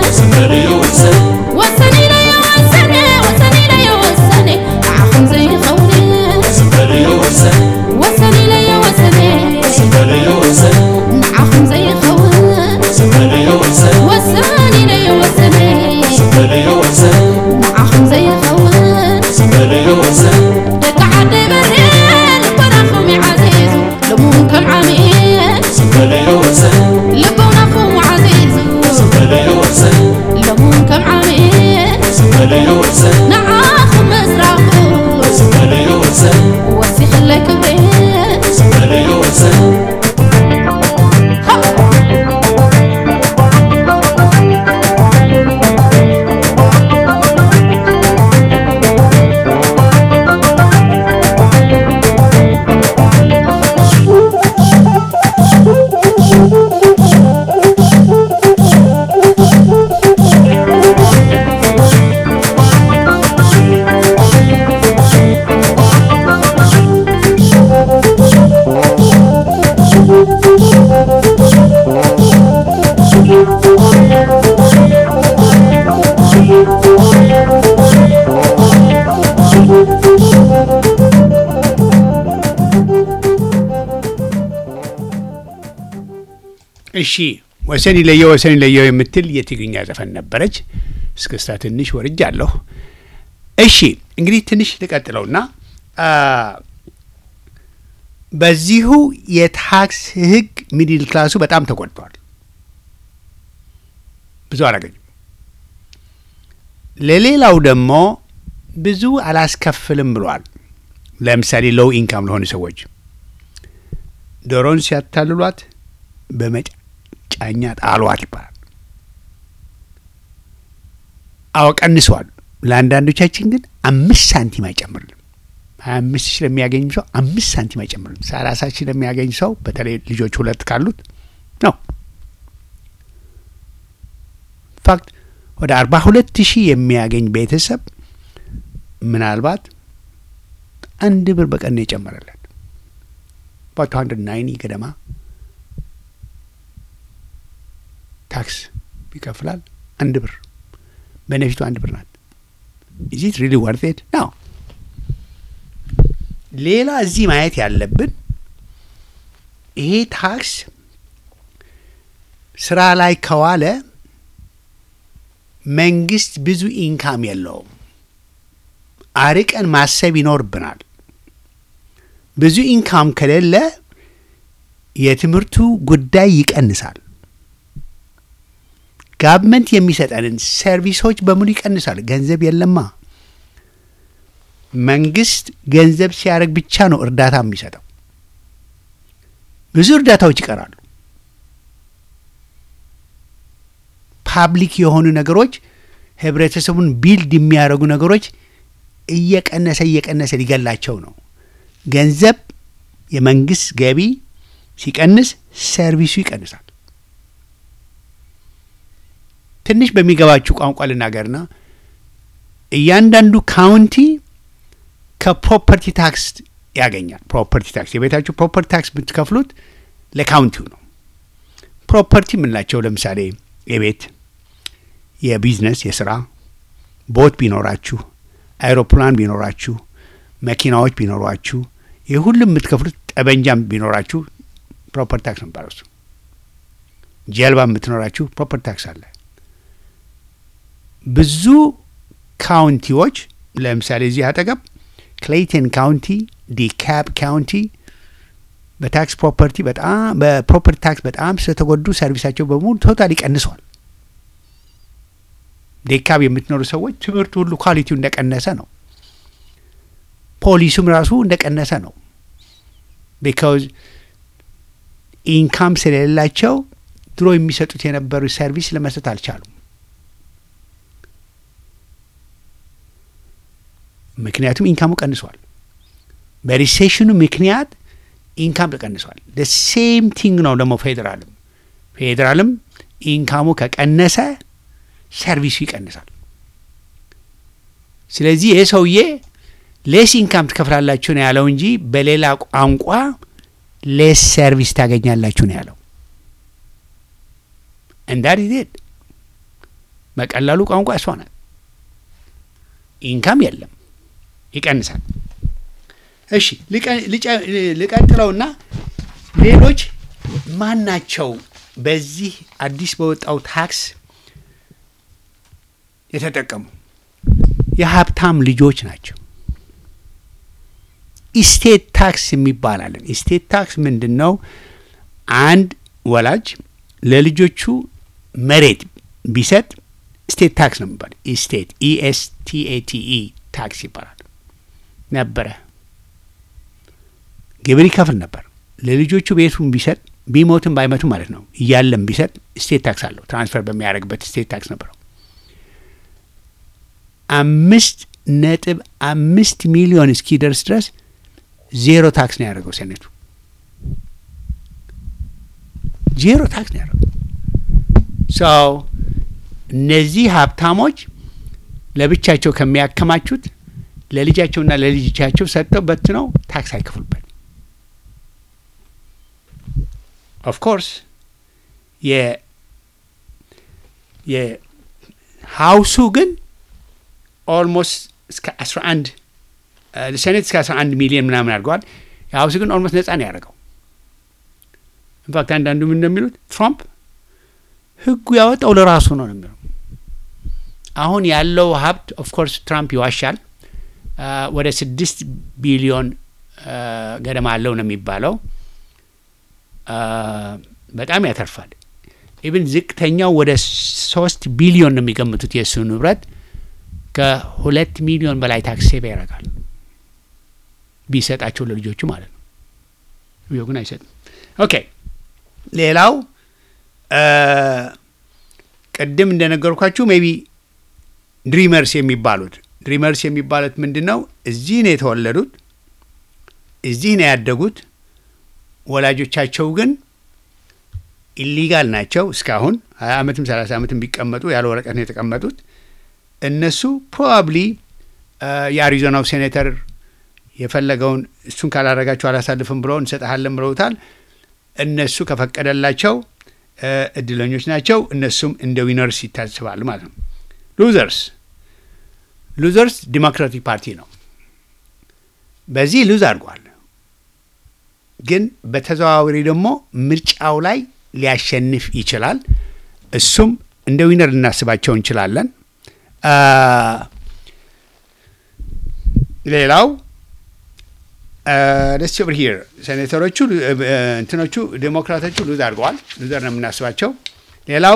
ወሰኒ ለየ ወሰኒ ወሰኒ ለየ ወሰኒ ዓኹም ዘይኸውኒ ወሰኒ ለየ ወሰኒ ንዓኹም ዘይኸውን ወሰኒ ለየ ወሰኒ ንዓኹም ዘይኸውን ደቂ ዓደይ በርሄን ልቦናኹም ይዓዚዙ ልሙን ከም ዓሚል ልቦናኹም ዓዚዙ ልሙን ከም ዓሚል ንዓኹም ምስራኹ ወሲኽለይ ክብሪ እሺ ወሰን ይለየው ወሰን ይለየው የምትል የትግርኛ ዘፈን ነበረች። እስክስታ ትንሽ ወርጃለሁ። እሺ እንግዲህ ትንሽ ልቀጥለውና አ፣ በዚሁ የታክስ ሕግ ሚድል ክላሱ በጣም ተጎድቷል። ብዙ አላገኝም። ለሌላው ደግሞ ብዙ አላስከፍልም ብሏል። ለምሳሌ ሎው ኢንካም ለሆኑ ሰዎች ዶሮን ሲያታልሏት በመጫኛ ጣሏት ይባላል። አዎ ቀንሰዋል። ለአንዳንዶቻችን ግን አምስት ሳንቲም አይጨምርልም። ሀያ አምስት ሺህ ለሚያገኝ ሰው አምስት ሳንቲም አይጨምርልም። ሰላሳ ሺህ ለሚያገኝ ሰው በተለይ ልጆች ሁለት ካሉት ነው። ፋክት ወደ አርባ ሁለት ሺህ የሚያገኝ ቤተሰብ ምናልባት አንድ ብር በቀን ነው የጨመረለት ባት ሀንድረድ ናይኒ ገደማ ታክስ ይከፍላል። አንድ ብር ቤኔፊቱ አንድ ብር ናት። ኢዚት ሪሊ ወርት ኢት ነው። ሌላ እዚህ ማየት ያለብን ይሄ ታክስ ስራ ላይ ከዋለ መንግስት ብዙ ኢንካም የለውም። አርቀን ማሰብ ይኖርብናል። ብዙ ኢንካም ከሌለ የትምህርቱ ጉዳይ ይቀንሳል። ጋቨመንት የሚሰጠንን ሰርቪሶች በሙሉ ይቀንሳል። ገንዘብ የለማ። መንግስት ገንዘብ ሲያደርግ ብቻ ነው እርዳታ የሚሰጠው። ብዙ እርዳታዎች ይቀራሉ። ፓብሊክ የሆኑ ነገሮች ህብረተሰቡን ቢልድ የሚያደርጉ ነገሮች እየቀነሰ እየቀነሰ ሊገላቸው ነው። ገንዘብ የመንግስት ገቢ ሲቀንስ ሰርቪሱ ይቀንሳል። ትንሽ በሚገባችሁ ቋንቋ ልናገርና እያንዳንዱ ካውንቲ ከፕሮፐርቲ ታክስ ያገኛል። ፕሮፐርቲ ታክስ የቤታችሁ ፕሮፐርቲ ታክስ የምትከፍሉት ለካውንቲው ነው። ፕሮፐርቲ የምንላቸው ለምሳሌ የቤት፣ የቢዝነስ፣ የስራ ቦት ቢኖራችሁ፣ አይሮፕላን ቢኖራችሁ፣ መኪናዎች ቢኖሯችሁ፣ ይህ ሁሉም የምትከፍሉት ጠበንጃም ቢኖራችሁ ፕሮፐርቲ ታክስ ነው የሚባለው እሱ። ጀልባ የምትኖራችሁ ፕሮፐርቲ ታክስ አለ። ብዙ ካውንቲዎች ለምሳሌ እዚህ አጠገብ ክሌይተን ካውንቲ፣ ዲካፕ ካውንቲ በታክስ ፕሮፐርቲ በጣም በፕሮፐርቲ ታክስ በጣም ስለተጎዱ ሰርቪሳቸው በሙሉ ቶታሊ ቀንሷል። ዴካብ የምትኖሩ ሰዎች ትምህርቱ ሁሉ ኳሊቲው እንደቀነሰ ነው። ፖሊሱም ራሱ እንደቀነሰ ነው። ቢካውዝ ኢንካም ስለሌላቸው ድሮ የሚሰጡት የነበሩ ሰርቪስ ለመስጠት አልቻሉም። ምክንያቱም ኢንካሙ ቀንሷል። በሪሴሽኑ ምክንያት ኢንካም ተቀንሷል። ሴም ቲንግ ነው ደግሞ ፌዴራልም ፌዴራልም ኢንካሙ ከቀነሰ ሰርቪሱ ይቀንሳል። ስለዚህ ይህ ሰውዬ ሌስ ኢንካም ትከፍላላችሁ ነው ያለው እንጂ በሌላ ቋንቋ ሌስ ሰርቪስ ታገኛላችሁ ነው ያለው። እንዳት ዜድ በቀላሉ ቋንቋ እሷ ናት። ኢንካም የለም ይቀንሳል። እሺ ልቀ- ልጨ- ልቀጥለውና ሌሎች ማን ናቸው በዚህ አዲስ በወጣው ታክስ የተጠቀሙ? የሀብታም ልጆች ናቸው። ኢስቴት ታክስ የሚባል አለን። ኢስቴት ታክስ ምንድን ነው? አንድ ወላጅ ለልጆቹ መሬት ቢሰጥ ስቴት ታክስ ነው የሚባል። ኢስቴት ኢኤስቲኤቲኢ ታክስ ይባላል ነበረ። ግብር ይከፍል ነበር። ለልጆቹ ቤቱን ቢሰጥ ቢሞትም ባይመቱም ማለት ነው እያለም ቢሰጥ ስቴት ታክስ አለው። ትራንስፈር በሚያደርግበት ስቴት ታክስ ነበረው። አምስት ነጥብ አምስት ሚሊዮን እስኪደርስ ድረስ ዜሮ ታክስ ነው ያደረገው ሴኔቱ። ዜሮ ታክስ ነው ያደረገው። ሰው እነዚህ ሀብታሞች ለብቻቸው ከሚያከማቹት ለልጃቸውና ለልጆቻቸው ሰጥተው በትነው ታክስ አይከፍሉበት። ኦፍ ኮርስ የ የሀውሱ ግን ኦልሞስት እስከ 11 ሴኔት እስከ 11 ሚሊዮን ምናምን አድርገዋል። የሀውሱ ግን ኦልሞስት ነጻ ነው ያደረገው። ኢንፋክት አንዳንዱ ምን እንደሚሉት ትራምፕ ህጉ ያወጣው ለራሱ ነው ነው የሚለው። አሁን ያለው ሀብት ኦፍ ኮርስ ትራምፕ ይዋሻል። አ፣ ወደ ስድስት ቢሊዮን አ፣ ገደማ አለው ነው የሚባለው። አ፣ በጣም ያተርፋል። ኢብን ዝቅተኛው ወደ ሶስት ቢሊዮን ነው የሚገምቱት የእሱ ንብረት ከሁለት ሚሊዮን በላይ ታክስ ሴቭ ያደርጋል ቢሰጣቸው ለልጆቹ ማለት ነው። ይኸው ግን አይሰጥም። ኦኬ ሌላው አ፣ ቅድም እንደነገርኳችሁ ሜቢ ድሪመርስ የሚባሉት ድሪመርስ የሚባሉት ምንድን ነው? እዚህ ነው የተወለዱት፣ እዚህ ነው ያደጉት። ወላጆቻቸው ግን ኢሊጋል ናቸው። እስካሁን ሀያ ዓመትም ሰላሳ ዓመትም ቢቀመጡ ያለ ወረቀት ነው የተቀመጡት። እነሱ ፕሮባብሊ የአሪዞናው ሴኔተር የፈለገውን እሱን ካላረጋቸው አላሳልፍም ብሎ እንሰጠሃለን ብለውታል። እነሱ ከፈቀደላቸው እ፣ እድለኞች ናቸው። እነሱም እንደ ዊነርስ ይታስባል ማለት ነው። ሉዘርስ ሉዘርስ ዲሞክራቲክ ፓርቲ ነው። በዚህ ሉዝ አድርጓል። ግን በተዘዋዋሪ ደግሞ ምርጫው ላይ ሊያሸንፍ ይችላል። እሱም እንደ ዊነር ልናስባቸው እንችላለን። አ፣ ሌላው ደስ ኦቨር ሂር ሴኔተሮቹ እ፣ እ፣ እንትኖቹ ዴሞክራቶቹ ሉዝ አድርገዋል። ሉዘር ነው የምናስባቸው። ሌላው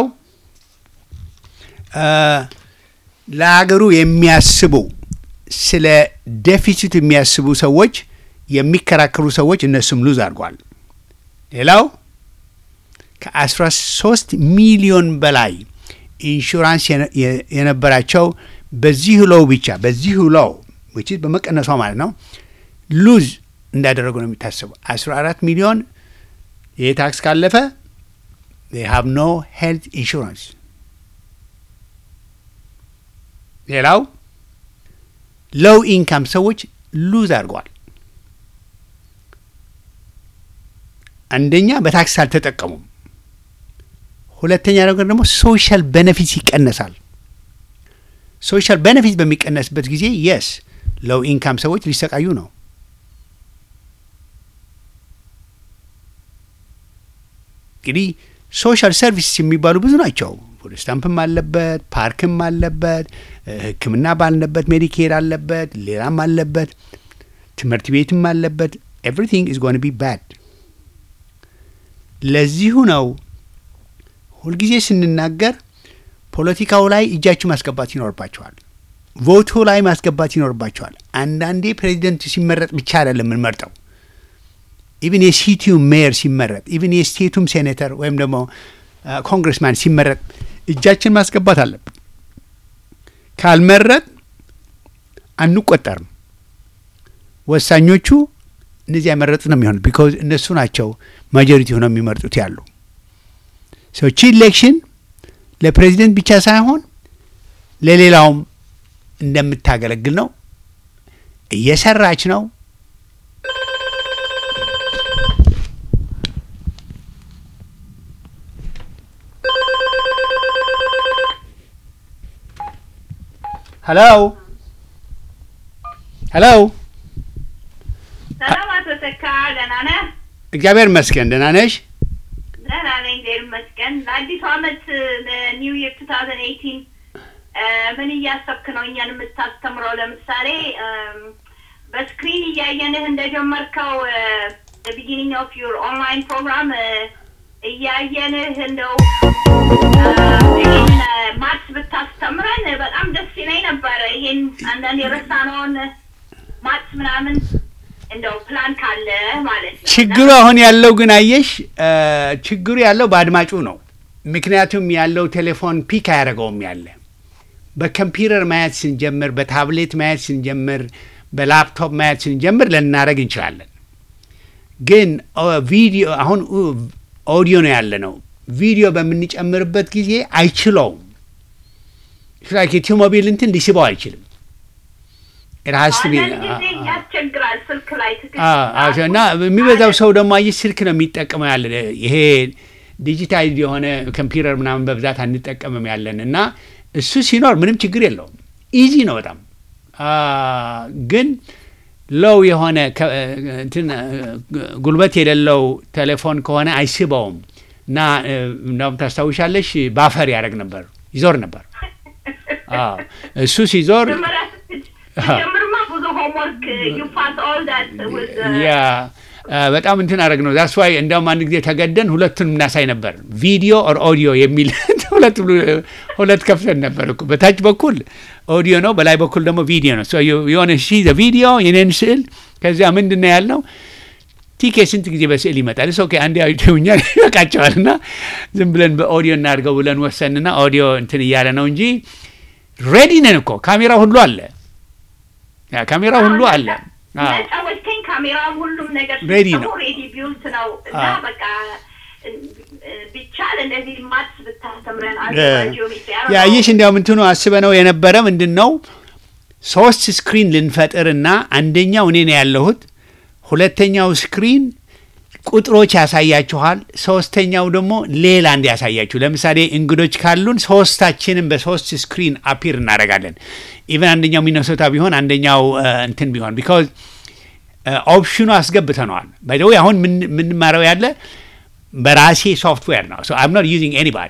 አ፣ ለሀገሩ የሚያስቡ ስለ ዴፊሲት የሚያስቡ ሰዎች የሚከራከሩ ሰዎች እነሱም ሉዝ አድርጓል። ሌላው ከአስራ ሶስት ሚሊዮን በላይ ኢንሹራንስ የነ- የ- የነበራቸው በዚሁ ሎው ብቻ በዚሁ ሎው ዊች ኢዝ በመቀነሷ ማለት ነው ሉዝ እንዳደረጉ ነው የሚታሰቡ። አስራ አራት ሚሊዮን ይህ ታክስ ካለፈ ሃቭ ኖ ሄልት ኢንሹራንስ። ሌላው ሎው ኢንካም ሰዎች ሉዝ አድርገዋል። አንደኛ በታክስ አልተጠቀሙም። ሁለተኛ ነገር ደግሞ ሶሻል ቤኔፊት ይቀነሳል። ሶሻል ቤኔፊት በሚቀነስበት ጊዜ የስ ሎው ኢንካም ሰዎች ሊሰቃዩ ነው። እንግዲህ ሶሻል ሰርቪስ የሚባሉ ብዙ ናቸው። ፉድ ስታምፕም አለበት፣ ፓርክም አለበት፣ እ፣ ሕክምና ባልነበት ሜዲኬር አለበት፣ ሌላም አለበት፣ ትምህርት ቤትም አለበት። ኤቭሪቲንግ ኢዝ ጎን ቢ ባድ። ለዚሁ ነው ሁልጊዜ ስንናገር ፖለቲካው ላይ እጃችሁ ማስገባት ይኖርባቸዋል። ቮቱ ላይ ማስገባት ይኖርባቸዋል። አንዳንዴ ፕሬዚደንት ሲመረጥ ብቻ አይደለም የምንመርጠው ኢቭን የሲቲው ሜየር ሲመረጥ ኢቭን የስቴቱም ሴኔተር ወይም ደግሞ ኮንግረስማን ሲመረጥ እጃችን ማስገባት አለብን። ካልመረጥ አንቆጠርም። ወሳኞቹ እነዚያ የመረጡት ነው የሚሆኑት። ቢኮዝ እነሱ ናቸው ማጆሪቲ ሆነው የሚመርጡት ያሉ ሰዎች ኢሌክሽን ለፕሬዚደንት ብቻ ሳይሆን ለሌላውም እንደምታገለግል ነው። እየሰራች ነው። ሄሎ ሄሎ፣ ሰላም አቶ ተካ ደህና ነህ? እግዚአብሔር ይመስገን። ደህና ነሽ? ደህና ነኝ እግዚአብሔር ይመስገን። ለአዲሱ አመት ለኒው ይር ቱ ታውዘንድ ኤይቲን ምን እያሰብክ ነው እኛን የምታስተምረው? ለምሳሌ እም፣ በስክሪን እያየንህ እንደጀመርከው ቢጊኒንግ ኦፍ ዩር ኦንላይን ፕሮግራም እያየንህ እንደው ይህን ማትስ ብታስተምረን በጣም ደስ ይለኝ ነበረ። ይሄን አንዳንድ የረሳነውን ማትስ ምናምን እንደው ፕላን ካለ ማለት ነው። ችግሩ አሁን ያለው ግን አየሽ፣ እ፣ ችግሩ ያለው በአድማጩ ነው። ምክንያቱም ያለው ቴሌፎን ፒክ አያደርገውም ያለ በኮምፒውተር ማየት ስንጀምር፣ በታብሌት ማየት ስንጀምር፣ በላፕቶፕ ማየት ስንጀምር ልናደርግ እንችላለን። ግን ኦ፣ ቪዲዮ አሁን ኡ፣ ኦዲዮ ነው ያለ ነው። ቪዲዮ በምንጨምርበት ጊዜ አይችለውም። ላይክ የቲዩ ሞቢል እንትን ሊስበው አይችልም። It has to be- አንዳንድ ጊዜ ያስቸግራል ስልክ ላይ ትክክል አዎ፣ አዎ። እና የሚበዛው ሰው ደግሞ አየሽ ስልክ ነው የሚጠቀመው ያለ ይሄ ዲጂታል የሆነ ኮምፒውተር ምናምን በብዛት አንጠቀምም ያለን እና እሱ ሲኖር ምንም ችግር የለውም። ኢዚ ነው በጣም አ፣ ግን ሎው የሆነ ከ- እንትን ጉልበት የሌለው ቴሌፎን ከሆነ አይስበውም እና እ፣ እንዳውም ታስታውሻለሽ ባፈር ያደርግ ነበር ይዞር ነበር። አዎ፣ እሱ ሲዞር መጀመሪያ ስትጅ- ስትጀምርማ ብዙ ሆምወርክ ዩ ፓስ ኦል ዳት ያ አ፣ በጣም እንትን አደረግ ነው ዛስ ዋይ እንዲያውም አንድ ጊዜ ተገደን ሁለቱን እናሳይ ነበር ቪዲዮ ኦር ኦዲዮ የሚል ሁለት ብሎ- ሁለት ከፍተን ነበር እኮ በታች በኩል ኦዲዮ ነው በላይ በኩል ደግሞ ቪዲዮ ነው So you- የሆነ ሺ ቪዲዮ የኔን ስዕል ከዚያ ምንድን ነው ያልነው ቲኬ ስንት ጊዜ በስዕል ይመጣል ስ አንድ ያዩኛ ይበቃቸዋል እና ዝም ብለን በኦዲዮ እናድርገው ብለን ወሰንና ኦዲዮ እንትን እያለ ነው እንጂ ሬዲ ነን እኮ ካሜራ ሁሉ አለ ያ ካሜራ ሁሉ አለ አዎ። ጫወትከኝ ካሜራ ሁሉም ነገር Ready ነው። ሬዲ ቢውልት ነው እና አዎ። በቃ እ፣ እ፣ ቢቻል እንደዚህ ማትስ ብታስተምረን ያየሽ እንዲያውም እንትኑ አስበ ነው የነበረ ምንድን ነው ሶስት ስክሪን ልንፈጥር እና አንደኛው እኔ ነው ያለሁት፣ ሁለተኛው ስክሪን ቁጥሮች ያሳያችኋል፣ ሶስተኛው ደግሞ ሌላ እንዲያሳያችሁ። ለምሳሌ እንግዶች ካሉን ሶስታችንም በሶስት ስክሪን አፒር እናደርጋለን። ኢቨን አንደኛው ሚነሶታ ቢሆን አንደኛው እ፣ እንትን ቢሆን ቢካዝ ኦፕሽኑ አስገብተነዋል። ባይ ዘ ዌይ አሁን ምን- የምንማረው ያለ በራሴ ሶፍትዌር ነው። አም ኖት ዩዚንግ ኤኒባዲ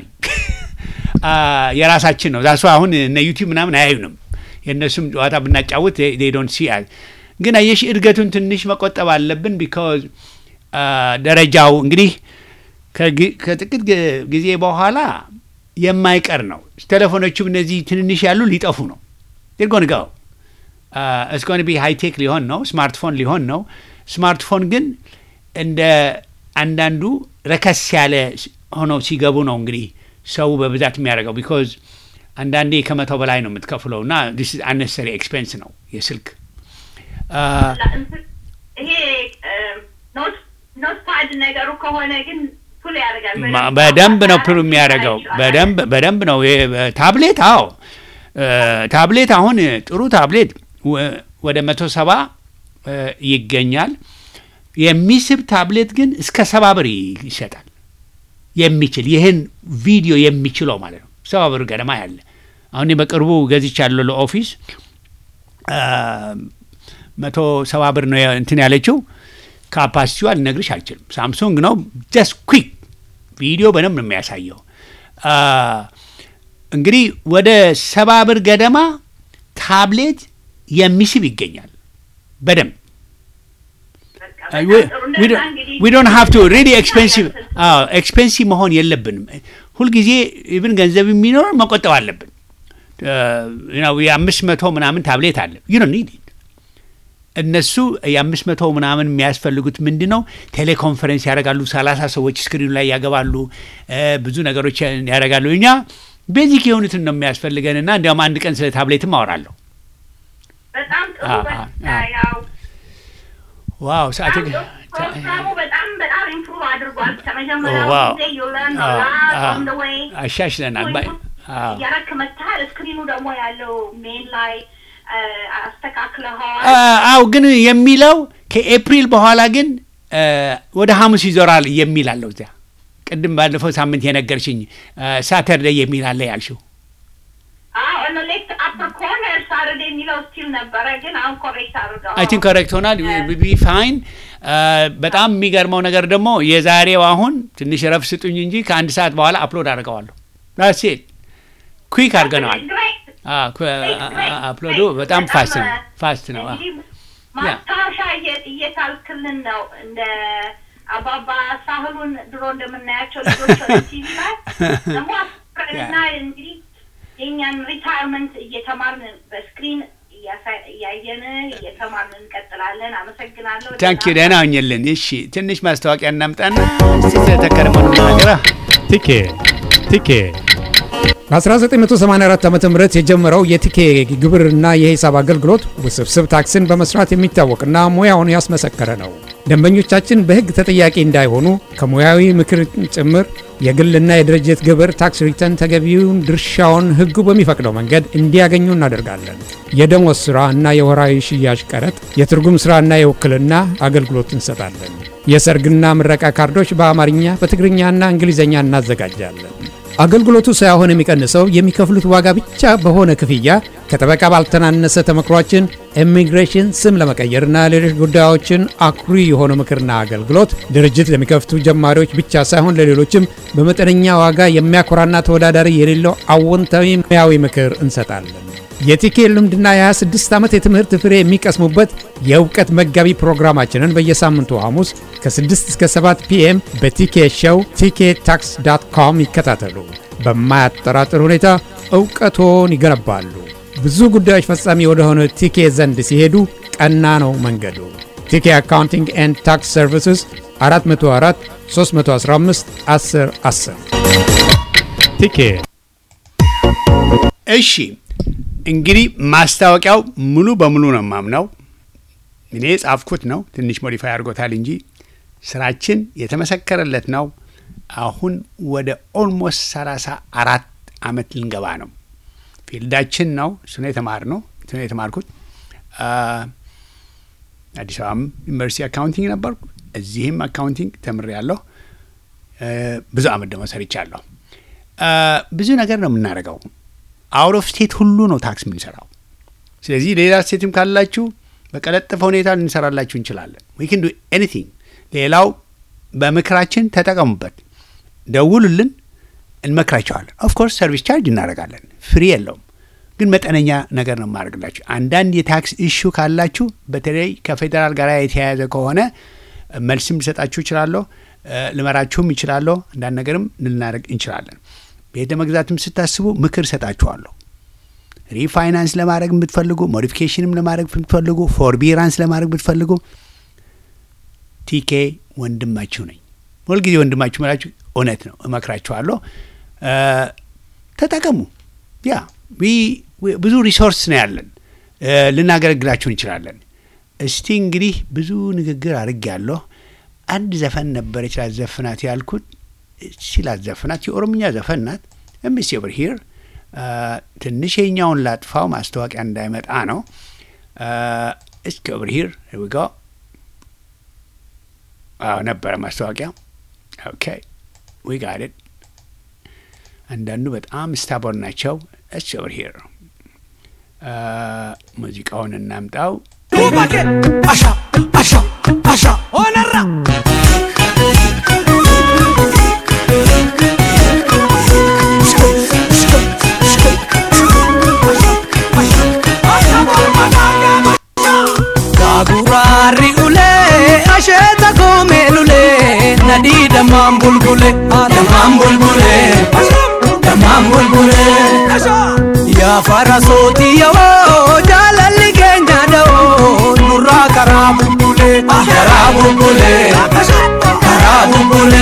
የራሳችን ነው። ዛሱ አሁን እነ ዩቲዩብ ምናምን አያዩንም። የእነሱም ጨዋታ ብናጫውት ዶንት ሲ ግን አየሽ እድገቱን ትንሽ መቆጠብ አለብን። ቢካዝ ደረጃው እንግዲህ ከጊ- ከጥቂት ግ- ጊዜ በኋላ የማይቀር ነው። ቴሌፎኖቹም እነዚህ ትንንሽ ያሉ ሊጠፉ ነው። ርጎን ጋው እስኮን ቢ ሃይቴክ ሊሆን ነው። ስማርትፎን ሊሆን ነው። ስማርትፎን ግን እንደ አንዳንዱ ረከስ ያለ ስ- ሆነው ሲገቡ ነው እንግዲህ ሰው በብዛት የሚያደርገው ቢኮዝ አንዳንዴ ከመቶ በላይ ነው የምትከፍለው እና አነሰሪ ኤክስፔንስ ነው የስልክ አ፣ ይሄ ኖት ኖት ፓድ ነገሩ ከሆነ ግን ፑል ያደርጋል ማ- በደንብ ነው ፕሩ የሚያደርገው በደንብ በደንብ ነው። ይሄ ታብሌት አዎ እ፣ ታብሌት አሁን ጥሩ ታብሌት ወ- ወደ መቶ ሰባ እ፣ ይገኛል። የሚስብ ታብሌት ግን እስከ ሰባ ብር ይ- ይሸጣል። የሚችል ይህን ቪዲዮ የሚችለው ማለት ነው ሰባ ብር ገደማ ያለ አሁን እኔ በቅርቡ ገዝቻለሁ ለኦፊስ አ፣ መቶ ሰባ ብር ነው እንትን ያለችው ካፓሲቲዋ ልነግርሽ አልችልም። ሳምሱንግ ነው ጀስት ኩዊክ ቪዲዮ በደንብ ነው የሚያሳየው። አ፣ እንግዲህ ወደ ሰባ ብር ገደማ ታብሌት የሚስብ ይገኛል በደንብ ዊ ዶንት ሃቭ ቱ ሪሊ ኤክስፔንሲቭ ኤክስፔንሲቭ መሆን የለብንም። ሁልጊዜ ኢቭን ገንዘብ የሚኖር መቆጠብ አለብን። የአምስት መቶ ምናምን ታብሌት አለ ዩ ዶንት ኒድ ኢት እነሱ የአምስት መቶ ምናምን የሚያስፈልጉት ምንድን ነው? ቴሌኮንፈረንስ ያደርጋሉ። ሰላሳ ሰዎች ስክሪኑ ላይ ያገባሉ። እ፣ ብዙ ነገሮች ያደርጋሉ። እኛ ቤዚክ የሆኑትን ነው የሚያስፈልገን እና እንዲያውም አንድ ቀን ስለ ታብሌትም አወራለሁ። በጣም ጥሩ አ- በቃ አ- ያው ዋው ሰዓት ፕሮግራሙ በጣም በጣም ኢምፕሩቭ አድርጓል። ከመጀመሪያው ዋው። ጊዜ ዩለርን አዎ፣ አዎ። ኦን ደ ዌይ አሻሽለናል። ባይ- አዎ። እያረክ መታል። ስክሪኑ ደግሞ ያለው ሜን ላይ አ፣ አስተካክለኸዋል። አ- አው ግን የሚለው ከኤፕሪል በኋላ ግን አ፣ ወደ ሐሙስ ይዞራል የሚል አለው እዚያ። ቅድም ባለፈው ሳምንት የነገርሽኝ ሳተርዴይ የሚል አለ ያልሽው። አዎ ኦን ሌፍት አፐር ኮርነር ሳተርዴ የሚለው ስቲል ነበረ፣ ግን አሁን ኮሬክት አድርገዋል። አይ ቲንክ ኮሬክት ሆናል ቢ ፋይን። በጣም የሚገርመው ነገር ደግሞ የዛሬው አሁን ትንሽ ረፍ ስጡኝ እንጂ ከአንድ ሰዓት በኋላ አፕሎድ አድርገዋለሁ። ዳሴት ኩዊክ አድርገነዋል። Great. አ- ኩ- አ- አ- አፕሎዱ በጣም ፋስት ነው ፋስት ነው። አ። እንግዲህ ማስታወሻ እየ- እየታልክልን ነው እንደ አባባ ሳህሉን ድሮ እንደምናያቸው ልጆች ቲቪ ላይ ደግሞ አፍረንና እንግዲህ የእኛን ሪታይርመንት እየተማርን በስክሪን እያሳ- እያየን እየተማርን እንቀጥላለን። አመሰግናለሁ። ታንኪ ደህና ሁኝልን። እሺ ትንሽ ማስታወቂያ እናምጣና እስቲ ስለተከረመው ነገራ ቲኬ ቲኬ በ1984 ዓ ም የጀመረው የቲኬ ግብርና የሂሳብ አገልግሎት ውስብስብ ታክስን በመስራት የሚታወቅና ሙያውን ያስመሰከረ ነው። ደንበኞቻችን በሕግ ተጠያቂ እንዳይሆኑ ከሙያዊ ምክር ጭምር የግልና የድርጅት ግብር ታክስ ሪተርን ተገቢውን ድርሻውን ሕጉ በሚፈቅደው መንገድ እንዲያገኙ እናደርጋለን። የደሞዝ ሥራ እና የወራዊ ሽያጭ ቀረጥ፣ የትርጉም ሥራና የውክልና አገልግሎት እንሰጣለን። የሰርግና ምረቃ ካርዶች በአማርኛ በትግርኛና እንግሊዝኛ እናዘጋጃለን። አገልግሎቱ ሳይሆን የሚቀንሰው የሚከፍሉት ዋጋ ብቻ በሆነ ክፍያ ከጠበቃ ባልተናነሰ ተመክሯችን ኢሚግሬሽን ስም ለመቀየርና ሌሎች ጉዳዮችን አኩሪ የሆነ ምክርና አገልግሎት ድርጅት ለሚከፍቱ ጀማሪዎች ብቻ ሳይሆን ለሌሎችም በመጠነኛ ዋጋ የሚያኮራና ተወዳዳሪ የሌለው አዎንታዊ ሙያዊ ምክር እንሰጣለን። የቲኬ ልምድና የ26 ዓመት የትምህርት ፍሬ የሚቀስሙበት የእውቀት መጋቢ ፕሮግራማችንን በየሳምንቱ ሐሙስ ከ6 እስከ 7 ፒኤም በቲኬ ሾው ቲኬ ታክስ ዳት ኮም ይከታተሉ። በማያጠራጥር ሁኔታ እውቀቶን ይገነባሉ። ብዙ ጉዳዮች ፈጻሚ ወደሆነ ቲኬ ዘንድ ሲሄዱ ቀና ነው መንገዱ። ቲኬ አካውንቲንግ ኤንድ ታክስ ሰርቪስስ 404 315 10 10 ቲኬ እሺ እንግዲህ ማስታወቂያው ሙሉ በሙሉ ነው የማምነው። እኔ ጻፍኩት ነው፣ ትንሽ ሞዲፋይ አድርጎታል እንጂ ስራችን የተመሰከረለት ነው። አሁን ወደ ኦልሞስት ሰላሳ አራት አመት ልንገባ ነው። ፊልዳችን ነው እሱ ነው የተማርነው እሱ ነው የተማርኩት። አ፣ አዲስ አበባም ዩኒቨርሲቲ አካውንቲንግ ነበርኩ። እዚህም አካውንቲንግ ተምሬያለሁ። እ፣ ብዙ አመት ደግሞ ሰርቻለሁ። አ፣ ብዙ ነገር ነው የምናደርገው። አውት ኦፍ ስቴት ሁሉ ነው ታክስ የምንሰራው። ስለዚህ ሌላ ስቴትም ካላችሁ በቀለጠፈ ሁኔታ ልንሰራላችሁ እንችላለን። ዊ ክን ዱ ኤኒቲንግ። ሌላው በምክራችን ተጠቀሙበት፣ ደውሉልን፣ እንመክራቸዋለን። ኦፍኮርስ ሰርቪስ ቻርጅ እናደርጋለን፣ ፍሪ የለውም ግን መጠነኛ ነገር ነው የማደርግላችሁ። አንዳንድ የታክስ ኢሹ ካላችሁ በተለይ ከፌዴራል ጋር የተያያዘ ከሆነ መልስም ልሰጣችሁ እችላለሁ፣ እ፣ ልመራችሁም ይችላለሁ። አንዳንድ ነገርም ልናደርግ እንችላለን። ቤተ መግዛትም ስታስቡ ምክር ሰጣችኋለሁ። ሪፋይናንስ ለማድረግ ብትፈልጉ፣ ሞዲፊኬሽንም ለማድረግ ብትፈልጉ፣ ፎርቢራንስ ለማድረግ ብትፈልጉ ቲኬ ወንድማችሁ ነኝ። ሁልጊዜ ወንድማችሁ መላችሁ እውነት ነው፣ እመክራችኋለሁ። እ፣ ተጠቀሙ። ያ ዊ- ዊ- ብዙ ሪሶርስ ነው ያለን፣ እ፣ ልናገለግላችሁ እንችላለን። እስቲ እንግዲህ ብዙ ንግግር አድርጌያለሁ። አንድ ዘፈን ነበረች ላዘፍናት ያልኩት ሲላት ዘፍናት የኦሮምኛ ዘፈን ናት። ኤምሲ ኦቨር ሂር ትንሽ የኛውን ላጥፋው ማስታወቂያ እንዳይመጣ ነው። እስኪ ኦቨር ሂር ዊጋ አዎ ነበረ ማስታወቂያ። ኦኬ ዊ ጋት ኢት። አንዳንዱ በጣም ስታቦር ናቸው። እስኪ ኦቨር ሂር ሙዚቃውን እናምጣው። Asha, asha, asha, onarra. Gagurari ule, asheta kome lule, nadi damam bulbule, damam bulbule, damam bulbule. Ya farasoti yawo, jalalli keenya da'oo, nurraa karaa bulbule, karaa bulbule, karaa bulbule.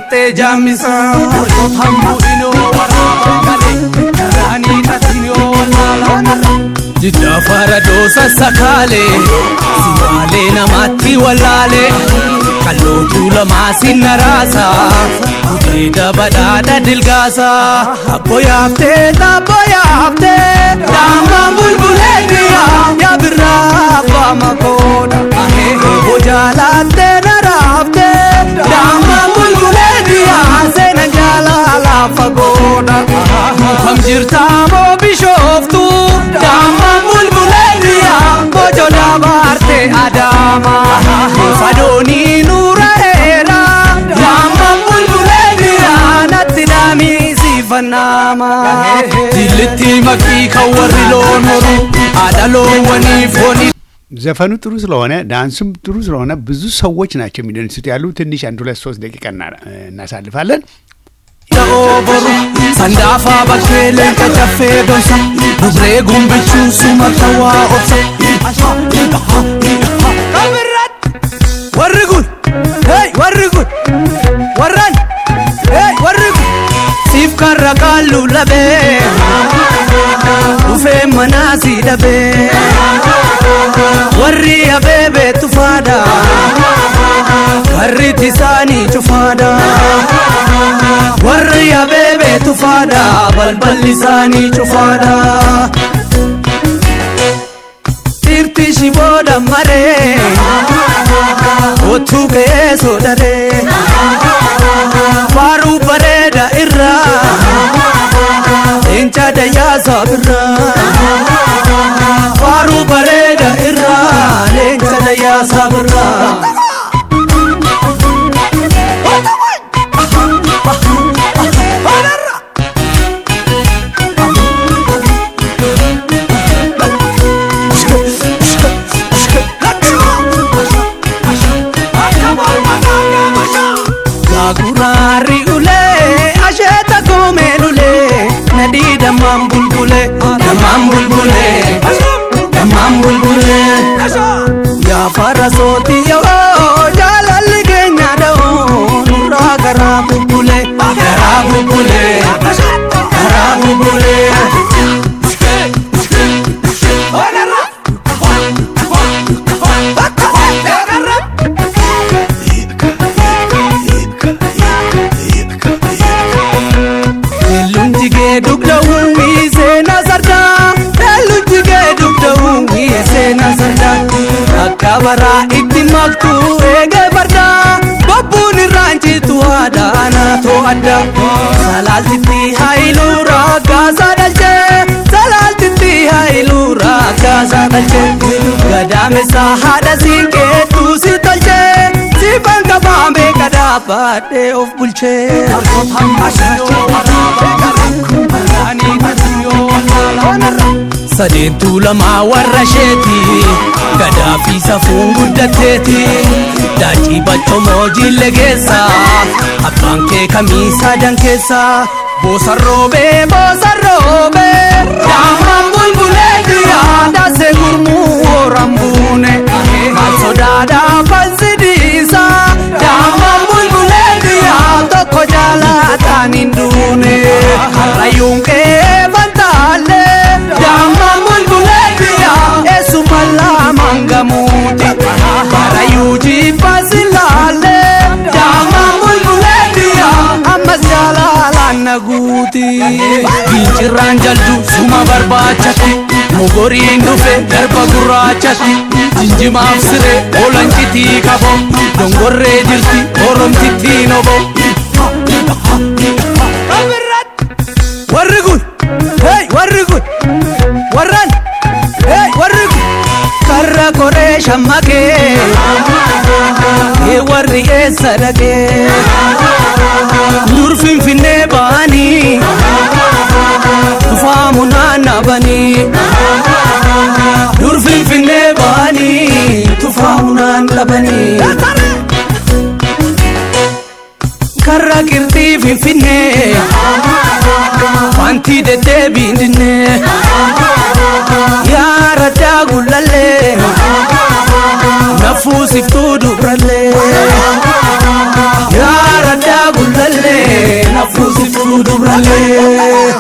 qixxee jaammisaa hambuu inoo waraabaa galee garaanii dhatinoo wallaalaa jiddaa faradoo sassakaalee simaalee namaatti wallaalee qallootuu lamaa sinna raasaa gudeeda badhaadha dilgaasaa abbo yaaftee taabbo yaaftee daammaan bulbulee biyyaa yaa birraa abbaa makoodha obbo jaalaattee na raaftee daammaan bulbulee biyyaa seena jaalala fagoodha kam jirtaa moo bishooftu daammaan bulbulee biyyaa bojo dabaarte adaama fadoonii nuura eera daammaan bulbulee biyyaa natti daamiisifannaama dillitti makii kan warri loon horu haadha loowwaniif wani ዘፈኑ ጥሩ ስለሆነ ዳንሱም ጥሩ ስለሆነ ብዙ ሰዎች ናቸው የሚደንሱት ያሉ ትንሽ አንድ ሁለት ሶስት ደቂቃ እና- እናሳልፋለን። oboru sandaafa bakkee leenca caffee donsa dubree gumbichuu suma tawaa obsa warri kun hey warri kun warran hey warri kun siif karra qaallu labee dhufee manaa si dhabee warri abeebee tufaadha karritti isaanii cufaadha warri abeebee tufaadha balballi isaanii cufaadha tirti shibooda maree ottuu ka'ee soodaree faaruu bareeda irraa leenca dayyaasaa birraa faaruu bareeda irraa leenca dayyaasaa birraa Gaguraari ulee asheeta koomee lulee nadii dammaan bulbulee dammaan bulbulee dammaan bulbulee yaa farra sooti yoo jaalalli keenya dha'oo nurraa garaa bubbulee garaa bubbulee garaa bubbulee. Elluun jigee dugda uwwii seenaa sardaa Elluun jigee dugda uwwii seenaa sardaa Akka baraa itti maktuu eegee fardaa Bobbuun irraan citu haadha naatoo adda Salaaltitti haayiluu rakkaasaa dhalchee Salaaltitti haayiluu rakkaasaa dhalchee Gadaamesaa haadha siinqeetuu si tolchee Siifan qabaamee kadhaabadhee of bulchee sadeentuu lamaa warra sheeti gadaa fi safuun guddatteeti daacii baccomoo jille keessa abbaan kee kamii sadan keessa boosarroobee boosarroobee daamaan bulbulee diyaa daasee gurmuu horan buune maal sodaadhaa falsidiisa daamaan bulbulee diyaa tokko jaalataan hin duune harrayyuun qee fantaalee daamaan bulbulee diyaa eessuma laamaan gamuuti harrayyuu jibbaasilaalee daamaan bulbulee diyaa ammas jaalalaan naguuti gincirraan jaldu suma barbaachatti mogoriin dhufe darba gurraachatti jinjimaaf siree olancitii qabo dongorree jirti oromtittiin obo warri kun hey warri kun warran hey warri kun karra koree shammakee ee warri eessa dhaqee dur finfinnee ba'anii dhufaamu naannabanii dur finfinnee ba'anii tufaamu naannabanii karra qirxii finfinnee wanti deddeebiin dinnee yaa raddaa gullallee nafuusiftuu dubrallee yaa raddaa gullallee jaalallee nafuu siftuu dubrallee.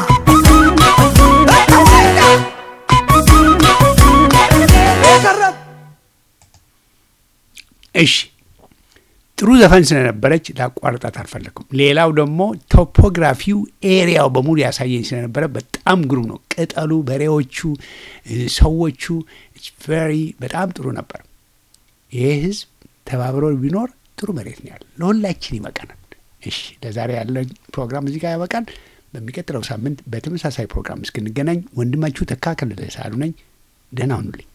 እሺ ጥሩ ዘፈን ስለነበረች ላቋርጣት አልፈለኩም። ሌላው ደግሞ ቶፖግራፊው ኤሪያው በሙሉ ያሳየኝ ስለነበረ በጣም ግሩም ነው። ቅጠሉ፣ በሬዎቹ፣ እ፣ ሰዎቹ ቨሪ በጣም ጥሩ ነበር። ይህ ህዝብ ተባብሮ ቢኖር ጥሩ መሬት ነው ያለ፣ ለሁላችን ይበቃናል። እሺ ለዛሬ ያለን ፕሮግራም እዚህ ጋር ያበቃል። በሚቀጥለው ሳምንት በተመሳሳይ ፕሮግራም እስክንገናኝ ወንድማችሁ ተካከለ ሳሉ ነኝ። ደህና ሁኑልኝ።